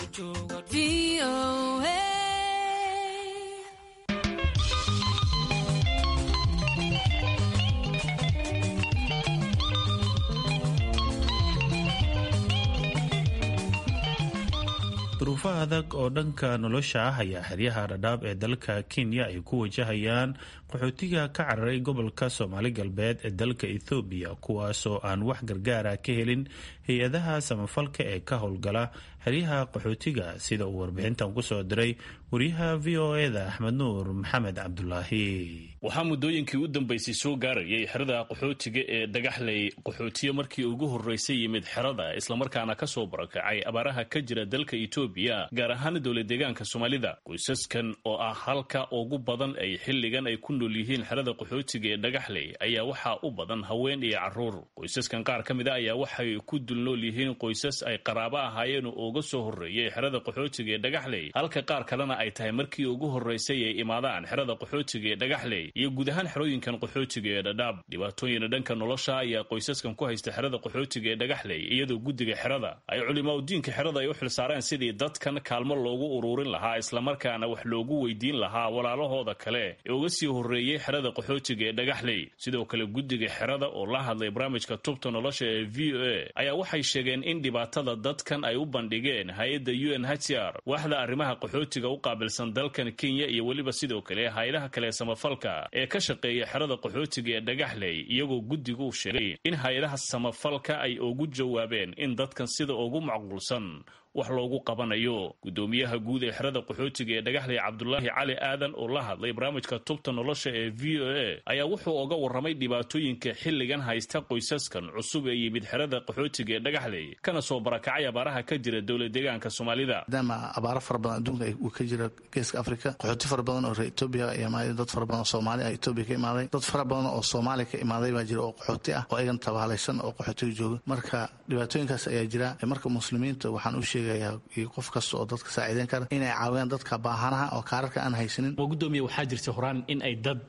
duruufo adag oo dhanka nolosha ah ayaa xeryaha dhadhaab ee dalka kenya ay ku wajahayaan qaxootiga ka cararay gobolka soomaali galbeed ee dalka ethoobiya kuwaasoo aan wax gargaara ka helin hay-adaha samafalka ee ka howlgala xeryaha qaxootiga sida uu warbixintan kusoo diray wariyaha v o eda axmed nuur maxamed cabdulaahi waxaa muddooyinkii u dambeysay soo gaarayay xerada qaxootiga ee dhagaxley qaxootiyo markii ugu horreysay yimid xerada islamarkaana ka soo barakacay abaaraha ka jira dalka etoobiya gaar ahaan dowla deegaanka soomaalida qoysaskan oo ah halka ugu badan ay xilligan ay ku nool yihiin xerada qaxootiga ee dhagaxley ayaa waxaa u badan haween iyo carruur qoysaskan qaar ka mid a ayaa waxay ku dul nool yihiin qoysas ay qaraabo ahaayeen oo uga soo horreeyay xerada qaxootiga ee dhagaxley halka qaar kalena ay tahay markii ugu horreysay ay imaadaan xerada qaxootiga ee dhagaxley iyo guud ahaan xerooyinkan qaxootiga ee dhadhaab dhibaatooyina dhanka nolosha ayaa qoysaskan ku haysta xerada qaxootiga ee dhagaxley iyadoo guddiga xerada ay culimaadudiinka xerada ay u xilsaareen sidii dadkan kaalmo loogu uruurin lahaa islamarkaana wax loogu weydiin lahaa walaalahooda kale ee uga sii horreeyey xerada qaxootiga ee dhagaxley sidoo kale guddiga xerada oo la hadlay barnaamijka tubta nolosha ee v o a ayaa waxay sheegeen in dhibaatada dadkan ay u bandhigeen hay-adda u n h r waaxda arrimaha qaxootiga u qaabilsan dalkan kenya iyo weliba sidoo kale hay-adaha kale samafalka ee ka shaqeeya xerada qaxootiga ee dhagaxley iyagoo guddigu sheegay in hay-adaha samafalka ay ugu jawaabeen in dadkan sida ugu macquulsan wax loogu qabanayo guddoomiyaha guud ee xerada qaxootiga ee dhagaxley cabdulaahi cali aadan oo la hadlay barnaamijka tubta nolosha ee v o a ayaa wuxuu oga warramay dhibaatooyinka xilligan haysta qoysaskan cusub ee yimid xerada qaxootiga ee dhagaxley kana soo barakacay abaaraha ka jira dowla deegaanka soomaalida maadaama abaaro fara badan adduunka uu ka jira geeska afrika qaxooti fara badan oo reer etoobiya imaaday dad fara badan oo soomaali ah etoobiya ka imaaday dad fara badan oo soomaaliya ka imaaday baa jira oo qaxooti ah oo ayagan tabaalaysan oo qaxootiga jooga marka dhibaatooyinkaas ayaa jira marka muslimiinta waxaan u sheegayaa iyo qof kasta oo dadka saaciideyn kara inay caawiyaan dadka baahanaha oo kaararka aan haysanin gudoomiya waxaa jirta horaan in ay dad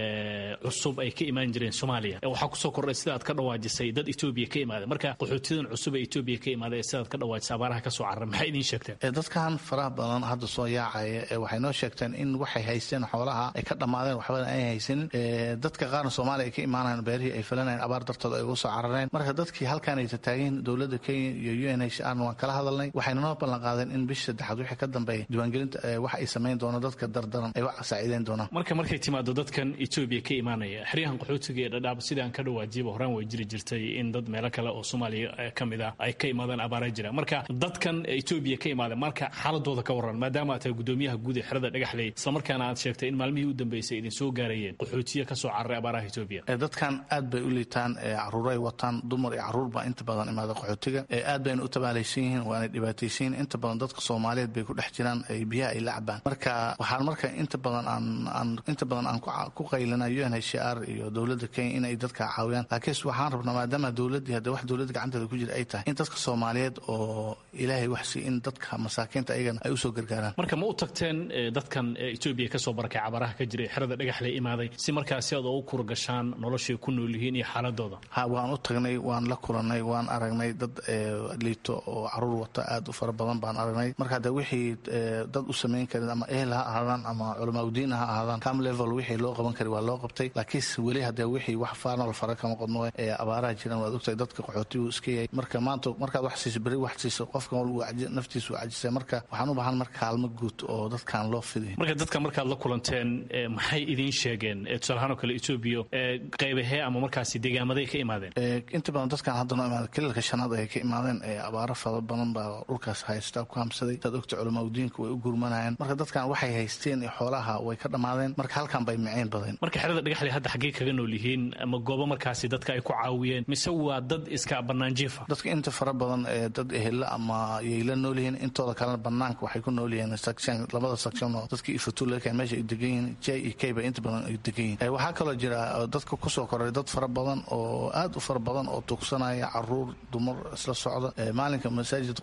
cusub ay ka imaan jireen soomaaliya waxaa kusoo kordhay sida aad ka dhawaajisay dad etoobiya ka imaada marka qaxootiyadan cusub ee etoobiya ka imaada ee sidaad ka dhawaajisay abaaraha ka soo carara maxay idiin sheegteen dadkan faraha badan hadda soo yaacaya waxay noo sheegteen in waxay haysteen xoolaha ay ka dhammaadeen waxbana ay haysanin dadka qaarna soomaaliya ay ka imaanayan beerihii ay falanayeen abaar dartood ay uga soo carareen marka dadkii halkaan ay tataageen dowladda kenya iyo u n h r waan kala hadalnay waxayna noo ballan qaadeen in bisha saddexaad wixii ka dambeeya diiwaangelinta wax ay samayn doonaan dadka dardaran ay wax saaciideyn doonaan marka markay timaado dadkan etoobiya ka imaanaya xeryahan qaxootiga ee dhadhaab sidaan ka dhawaajiyaba horaan way jiri jirtay in dad meelo kale oo soomaaliya ka mid ah ay ka imaadaan abaara jira marka dadkan etoobiya ka imaada marka xaaladooda ka waran maadaama aad tahay gudoomiyaha guud ee xerada dhagaxley islamarkaana aad sheegtay in maalmihii u dambeysay idin soo gaarayeen qaxootiya ka soo cararay abaaraha etoobiya dadkan aad bay u liitaan caruuray wataan dumar iyo caruur baa inta badan imaada qaxootiga aad bayna u tabaalaysan yihiin waana dhibaataysan yihiin inta badan dadka soomaaliyeed bay ku dhex jiraan biyaha ay la cabaan marka waxaan marka inta badan aan inta badan aan ku qaylina u n h r iyo dowladda kenya inay dadka caawiyaan laakiinse waxaan rabnaa maadaama dowladdii hadda wax dowladda gacanteeda ku jira ay tahay in dadka soomaaliyeed oo ilaahay wax si in dadka masaakiinta ayagana ay usoo gargaaraan marka ma u tagteen dadkan etoobiya kasoo barakay cabaraha ka jira xerada dhagaxley imaaday si markaasi aad ugu kurgashaan noloshay ku nool yihiin iyo xaaladooda ha waan u tagnay waan la kulanay waan aragnay dad liito oo caruur wata aad u fara badan baan aragnay marka hadda wixii dad u samayn karin ama ehel ha ahaadaan ama culamaauddiin ha ahaadaan cam level wixii loo qaban kari waa loo qabtay laakiinse weli haddee wixii wax faanol fara kama qodno ee abaaraha jiraan waad ogtahay dadka qaxootigu iska yahay marka maanta markaad wax siiso beri wax siiso qofkan walba naftiisu waa cajisay marka waxaan u baahan marka kaalmo guud oo dadkan loo fidiy marka dadka markaad la kulanteen maxay idiin sheegeen tusaalahaan oo kale etoobiya qaybahee ama markaasi deegaamaday ka imaadeen inta badan dadkan hadda noo imaada kaliilka shanaad ayay ka imaadeen abaaro fara badan baa dhulkaas haysta ku hamsaday saad ogta culamaauddiinka way u gurmanayeen marka dadkan waxay haysteen iyo xoolaha way ka dhammaadeen marka halkan bay miceen badeen marka xerada dhagaxley hadda xaggee kaga nool yihiin ama goobo markaasi dadka ay ku caawiyeen mise waa dad iska banaanjiifa dadka inta fara badan ee dad ehela ama yay la nool yihiin intooda kalena banaanka waxay ku nool yihiin section labada section oo dadka ifatulaka meesha ay degan yihiin j e k ba inta badan ay degan yihiin waxaa kaloo jira dadka kusoo koray dad fara badan oo aad u fara badan oo tugsanaya caruur dumar isla socda maalinka masaajid khudbado kale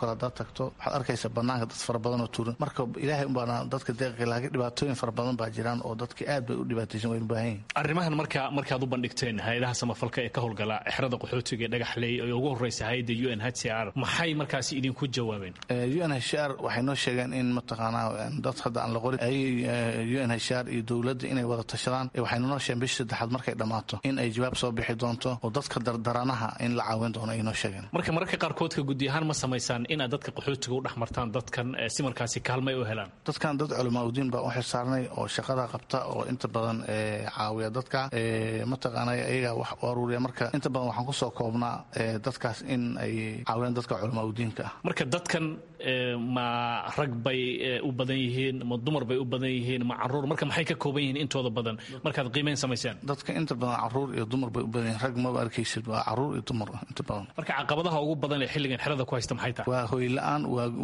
kale haddaad tagto waxaad arkaysa banaanka dad fara badan oo tuuran marka ilaahay unbaana dadka deeqi laakiin dhibaatooyin fara badan baa jiraan oo dadki aad bay u dhibaataysan waynu baahan yihin arrimahan marka markaad u bandhigteen hay-adaha samafalka ee ka howlgala xerada qaxootiga ee dhagaxley ee ugu horreysa hay-adda u n h c r maxay markaasi idinku jawaabeen u n h r waxay noo sheegeen in mataqaanaa dad hadda aan la qorin ay u n h r iyo dowladda inay wada tashadaan waxayna noo sheegeen bishii saddexaad markay dhammaato in ay jawaab soo bixi doonto oo dadka dardaranaha in la caawin doono ay noo sheegeen marka mararka qaarkoodka gudi ahaan ma samaysaan inaad dadka qaxootiga u dhex martaan dadkan si markaasi kaalmay u helaan dadkan dad culamaa udiin baa u xilsaarnay oo shaqada qabta oo inta badan caawiya dadka mataqaana ayaga wax u aruuriya marka inta badan waxaan kusoo koobnaa dadkaas in ay caawiyaan dadka culamaa udiinka ah marka dadkan ma rag bay u badan yihiin ma dumar bay u badan yihiin ma caruur marka maxay ka kooban yihiin intooda badan markaad qiimeyn samaysaan dadka inta badan caruur iyo dumar bay u badan yihiin rag maba arkaysid waa caruur iyo dumar inta badan marka caqabadaha ugu badan ee xilligan xerada ku haysta maxay tahay waa hoy la-aan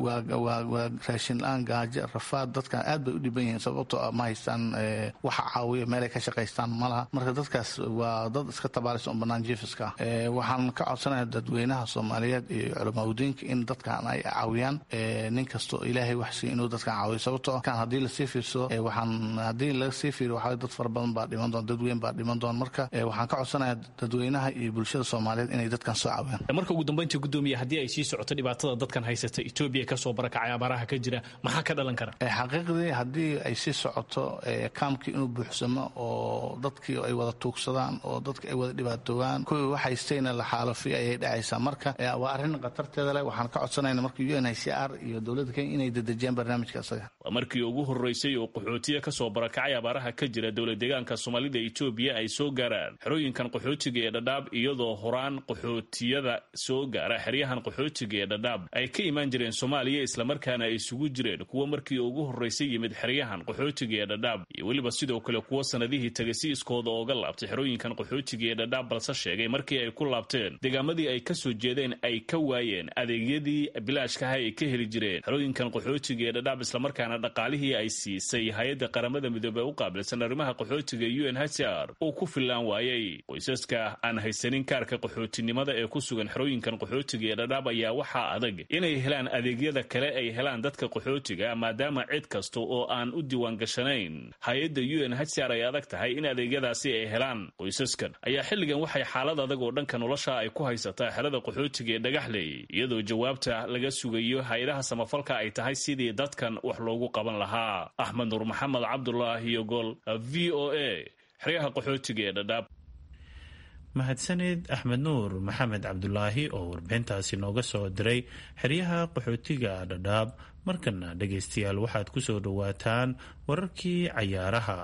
waa raashin la-aan gaajo rafaad dadkan aad bay u dhiban yihiin sababtoo ma haystaan waxa caawiya meelay ka shaqaystaan malaha marka dadkaas waa dad iska tabaaris oo banaan jiifiska ah waxaan ka codsanayaa dadweynaha soomaaliyeed iyo culamaadudiinka in dadkan ay caawiyaan nin kastoo ilaahay wax siiy inuu dadkan caawiyo sababtoo kan haddii lasii fiirsado waxaan haddii laga sii fiiriyo waxaa dad fara badan baa dhiman doon dadweyn baa dhiman doon marka waxaan ka codsanayaa dadweynaha iyo bulshada soomaaliyeed inay dadkan soo caawiyaan marka ugu dambeyntii gudoomiya haddii ay sii socoto dhibaatada dadkan haysata etoobiya kasoo barakacay abaaraha ka jira maxaa ka dhalan kara xaqiiqdii haddii ay sii socoto kaamkii inuu buuxsamo oo dadkii ay wada tuugsadaan oo dadki ay wada dhibaatoobaan kuwii wax haystayna la xaalafiyo ayay dhacaysaa marka waa arrin khatarteeda leh waxaan ka codsanayna marka u n h c r iyo dowladda kenya inay dedejiyaan barnaamijka isaga waa markii ugu horreysay oo qaxootiya kasoo barakacay abaaraha ka jira dowlad deegaanka soomaalida etoobiya ay soo gaaraan xerooyinkan qaxootiga ee dhadhaab iyadoo horaan qaxootiyada soo gaara xeryahan qaxootiga ee dhadhaab ay ka imaan jireen soomaaliya islamarkaana ay isugu jireen kuwa markii ugu horreysay yimid xeryahan qaxootiga ee dhadhaab iyo weliba sidoo kale kuwo sanadihii tagay si iskooda ooga laabtay xerooyinkan qaxootiga ee dhadhaab balse sheegay markii ay ku laabteen deegaamadii ay ka soo jeedeen ay ka waayeen adeegyadii bilaashkaha ay ka heli jireen xerooyinkan qaxootiga ee dhadhaab islamarkaana dhaqaalihii ay siisay hay-adda qaramada midoobey u qaabilsan arrimaha qaxootiga u n h c r uu ku fillaan waayey qoysaska aan haysanin kaarka qaxootinimada ee ku sugan xerooyinkan qaxootiga ee dhadhaab ayaa waxaa adag inay helaan adeegyada kale ay helaan dadka qaxootiga maadaama cid kasta oo aan u diiwaan gashanayn hay-adda u n h c r ay adag tahay in adeegyadaasi ay helaan qoysaskan ayaa xilligan waxay xaalad adag oo dhanka nolosha ay ku haysataa xerada qaxootiga ee dhagaxley iyadoo jawaabta laga sugayo hay-adaha samafalka ay tahay sidii dadkan wax loogu qaban lahaa axmed nuur maxamed cabdulaahi iyo gol v o a xeryaha qaxootiga ee dhadhaab mahadsanid axmed nuur maxamed cabdulaahi oo warbixintaasi nooga soo diray xeryaha qaxootiga dhadhaab markana dhegaystayaal waxaad ku soo dhowaataan wararkii cayaaraha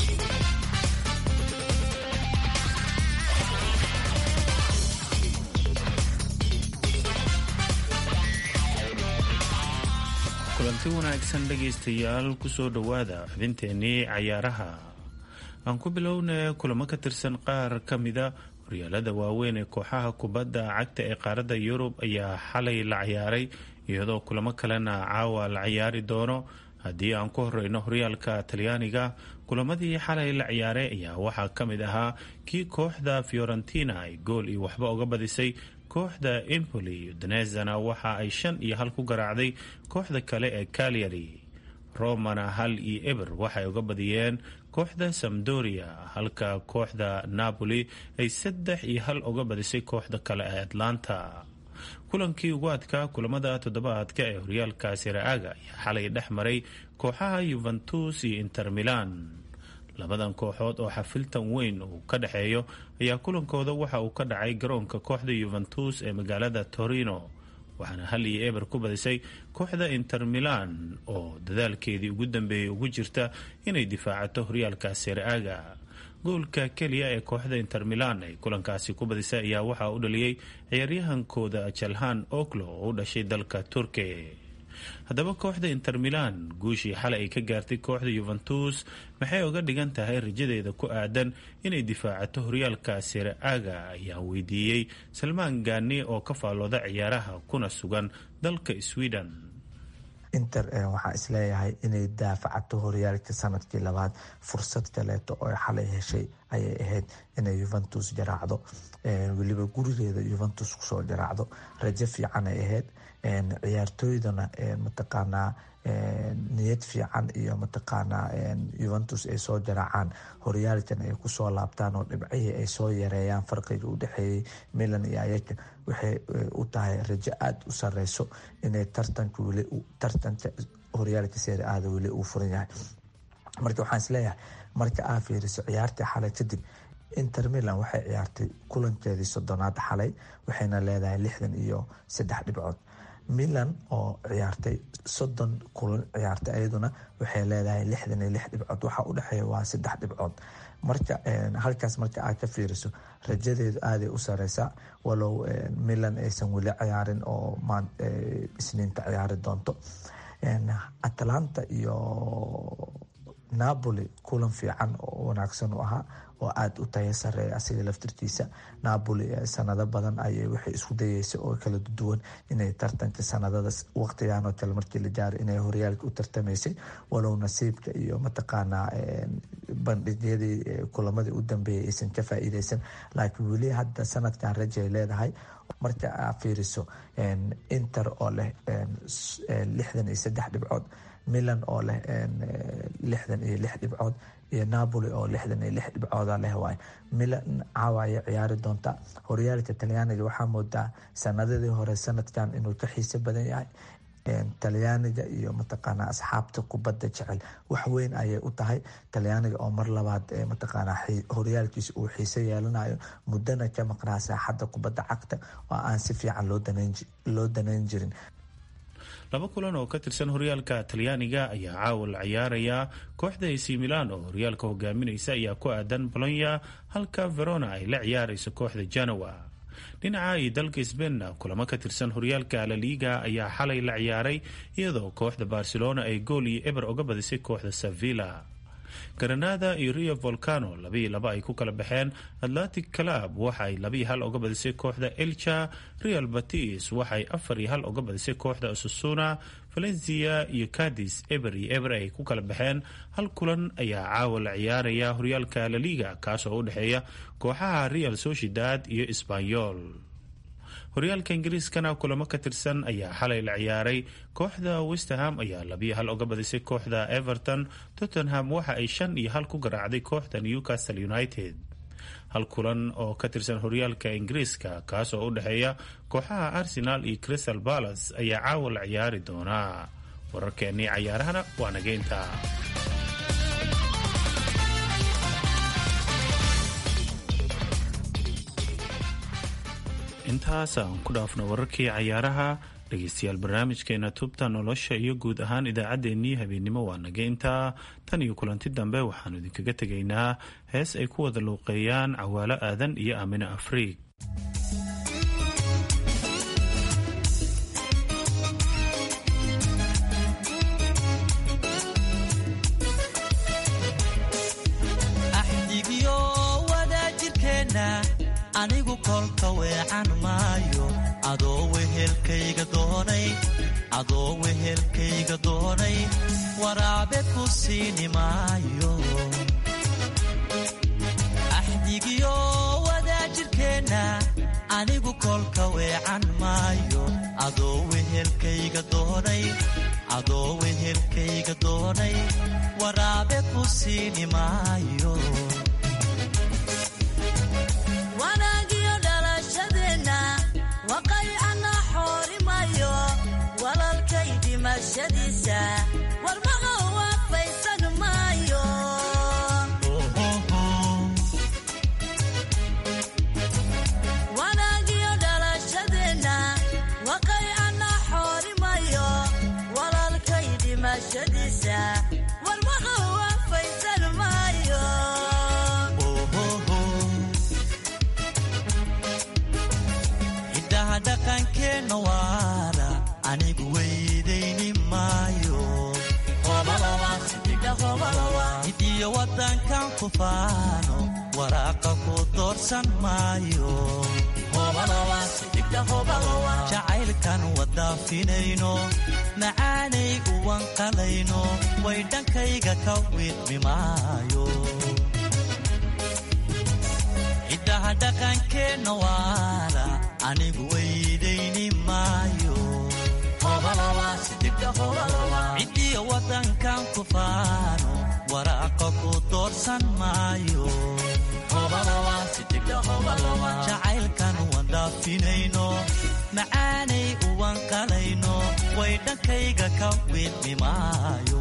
kulanti wanaagsan dhegaystayaal kusoo dhowaada xubinteenii cayaaraha aan ku bilowna kulamo ka tirsan qaar ka mida horyaalada waaweyn ee kooxaha kubadda cagta ee qaaradda yurub ayaa xalay la ciyaaray iyadoo kulamo kalena caawa la ciyaari doono haddii aan ku horeyno horyaalka talyaaniga kulamadii xalay la ciyaaray ayaa waxaa ka mid ahaa kii kooxda fiorentina ay gool iyo waxba uga badisay kooxda empoli udinezana waxa ay shan iyo hal ku garaacday kooxda kale ee calyary romana hal iyo eber waxay uga badiyeen kooxda samdoria halka kooxda napoli ay saddex iyo hal uga badisay kooxda kale ee atlanta kulankii ugu adkaa kulamada toddobaadka ee horyaalka siraaga ayaa xalay dhex maray kooxaha yuventus iyo inter milan labadan kooxood oo xafiltan weyn uu ka dhexeeyo ayaa kulankooda waxa uu ka dhacay garoonka kooxda yuventus ee magaalada torino waxaana hal iyo eber ku badisay kooxda inter milan oo dadaalkeedii ugu dambeeyey ugu jirta inay difaacato horyaalka siraaga goolka keliya ee kooxda inter milan ay kulankaasi ku badisay ayaa waxaa u dhaliyey ciyaaryahankooda jalhan oklo oo u dhashay dalka turkiya haddaba kooxda inter milan guushii xalay ay ka gaartay kooxda yuventus maxay uga dhigan tahay rajadeeda ku aadan inay difaacato horyaalka siraaga ayaa weydiiyey salmaan gaani oo ka faallooda ciyaaraha kuna sugan dalka sweden inter waxaa isleeyahay inay daafacato horyaalka sanadkii labaad fursad kaleeto oo xalay heshay ayay ahayd inay yuventus jaraacdo weliba gurigeeda yuventus kusoo jaraacdo rajo fiican ay ahayd ciyaartooydana mataqaanaa niyad fiican iyo mataqaanaa yuventus ay soo jaraacaan horyaalkan ay kusoo laabtaan oo dhibcihii ay soo yareeyaan farqiga u dhexeeyey milan iyo ayaga waxay u tahay rajo aada u sareyso inay tartanka weli tartanka horyaalka seeri aada weli uu furan yahay marka waxaan isleeyahay marka aa fiiriso ciyaartii xalay kadib inter milan waxay ciyaartay kulankeedii soddonaad xalay waxayna leedahay lixdan iyo saddex dhibcood milan oo ciyaartay soddon kulan ciyaartay ayaduna waxay leedahay lixdan iyo lix dhibcood waxaa u dhexeeya waa saddex dhibcood marka halkaas marka aad ka fiiriso rajadeedu aaday u sareysaa walow milan aysan weli ciyaarin oo isniinta ciyaari doonto atalanta iyo napoli kulan fiican oo wanaagsan u ahaa oo aada u taya sareeya asiga laftirkiisa napoli sanado badan ayay waxay isku dayeysa oo kala duwan inay tartanka sanadada waqtigan oo kale markii la gaaro inay horyaalka u tartamaysay walow nasiibka iyo mataqaanaa bandhigyadii kulamadii u dambeeyay aysan ka faa-iideysan laakiin weli hadda sanadkan rajay leedahay marka aa fiiriso inter oo leh lixdan iyo saddex dhibcood milan oo leh lixdan iyo lix dhibcood iyo napoli oo lixdan iyo lix dhibcooda leh waay milan caawa ayay ciyaari doontaa horyaalka talyaaniga waxaa moodaa sanadadii hore sanadkan inuu ka xiiso badan yahay talyaaniga iyo mataqaanaa asxaabta kubadda jecel wax weyn ayay u tahay talyaaniga oo mar labaad mataqaanaa horyaalkiisa uu xiiso yeelanayo muddana ka maqnaa saaxadda kubadda cagta oo aan si fiican loo danayn jirin laba kulan oo ka tirsan horyaalka talyaaniga ayaa caawa la ciyaarayaa kooxda ac milan oo horyaalka hogaaminaysa ayaa ku aadan bolonya halka verona ay la ciyaarayso kooxda janowa dhinaca iyo dalka sbainna kulamo ka tirsan horyaalka laliga ayaa xalay la ciyaaray iyadoo kooxda barcelona ay gool iyo eber uga badisay kooxda sevilla granada iyo rio volcano labiiyo laba ay ku kala baxeen atlantic club waxa ay labiiyo hal uga badisay kooxda elcha real batis waxaay afar iyo hal uga badisay kooxda asusuna valencia iyo cadis eber iyo eber ay ku kala baxeen hal kulan ayaa caawa la ciyaaraya horyaalka laliga kaas oo u dhexeeya kooxaha real sociedad iyo sbanyol horyaalka ingiriiskana kulamo ka tirsan ayaa xalay la ciyaaray kooxda westerham ayaa labiyo hal uga badisay kooxda everton tottenham waxa ay shan iyo hal ku garaacday kooxda newcastle united hal kulan oo ka tirsan horyaalka ingiriiska kaas oo u dhexeeya kooxaha arsenal iyo crystal palace ayaa caawa la ciyaari doonaa wararkeennii cayaarahana waa nageynta intaas aan ku dhaafno wararkii cayaaraha dhegeystayaal barnaamijkeena tubta nolosha iyo guud ahaan idaacaddeenii habeennimo waa nageynta tan iyo kulanti dambe waxaanu idinkaga tegaynaa hees ay ku wada luuqeeyaan cawaalo aadan iyo aamine afriig anigu kolka weecan maayo adoo wehelkayga doonay adoo wehelkayga doonay waraabe ku siini maayo axdigiyo wadaajirkeenna anigu kolka weecan maayo adoo wehelkayga doonay adoo wehelkayga doonay waraabe ku siini maayo wanaagiyo dhalashadeenna waqaycana xoorimayo walalkay dhimashadiisa warmaqa waafaysan maayo wanaagiyo dhalashadeenna waqaycana xoorimayo walalkay dhimashadiisa warmaqa waafaysan maayo hiddaha dhaqankeenna waara anigu weydayni maayo hidiyo waddankan ku faano waraaqa ku doorsan maayo jacaylkan wadaafinayno macaanay uwanqalayno way dhankayga ka wiidmi maayo hiddaha dhaqankeenna waara anigu weydayni maayo cidiyo wadankan ku faano waraaqa ku doorsan maayo jacaylkan uwan dhaafinayno macaanay uwan qalayno way dhankayga ka wiidmi maayo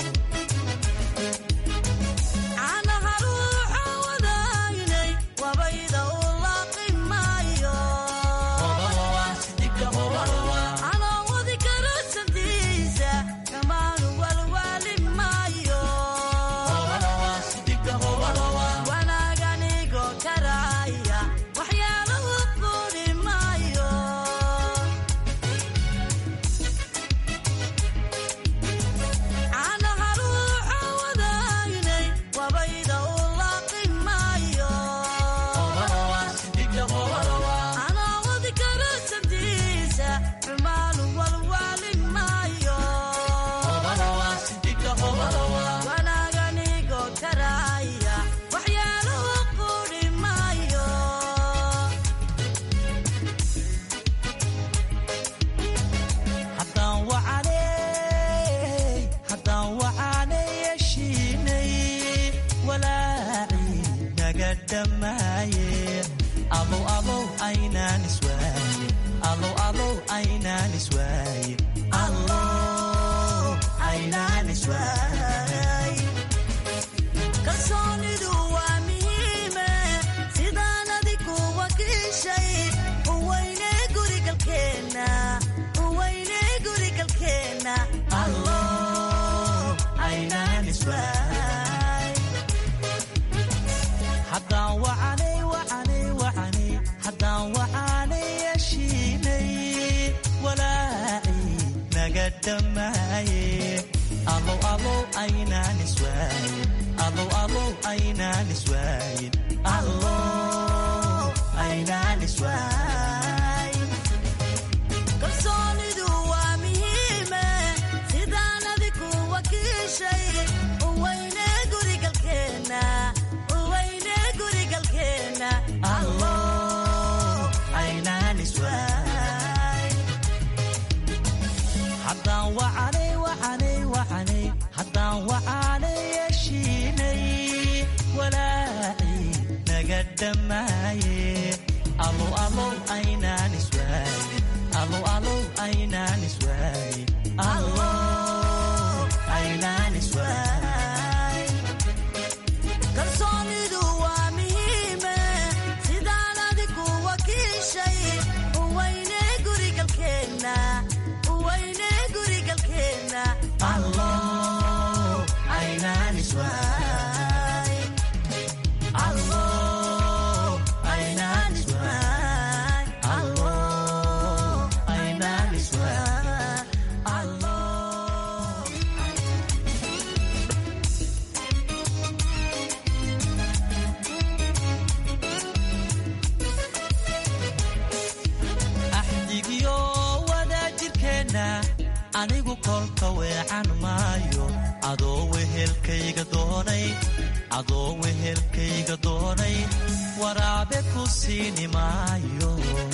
anigu kolka weecan maayo adoo wehelkayga doonay adoo wehelkayga doonay waraabe ku siini maayo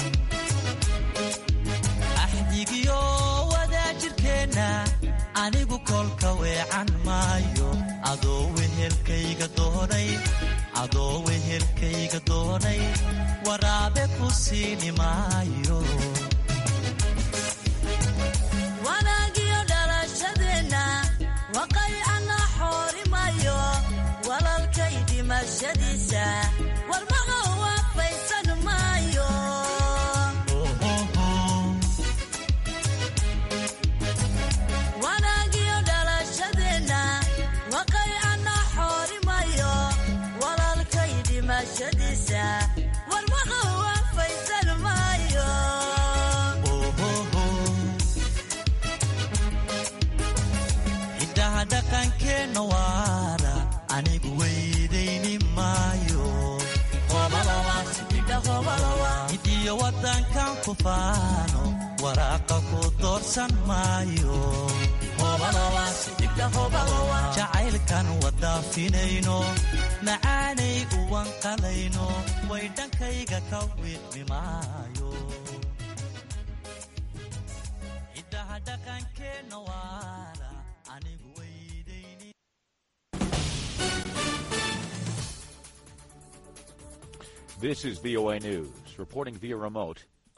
axdigiyo wadaajirkeenna anigu kolka weecan maayo adoo wehelkayga doonay adoo wehelkayga doonay waraabe ku siini maayo wanaagiyo dhalashadeenna waqaycana xoorimayo walalkay dhimashadiisa warmaha waafaysan maayo wanaagiyo dhalashadeenna waqaycana xoorimayo walalkay dhimashadiisa warmaha waafaysan maayo hiddaha dhaqankeenna waara anigu weydayni maayo hidiyo wadankan ku faano waraaqa ku doorsan maayo jacaylkan wadaafinayno macaanay uwan qalayno way dhankayga ka wiidmi maayo ciddaha dhaqankeenna waara anigu weydayni This is VOA News. Reporting via remote,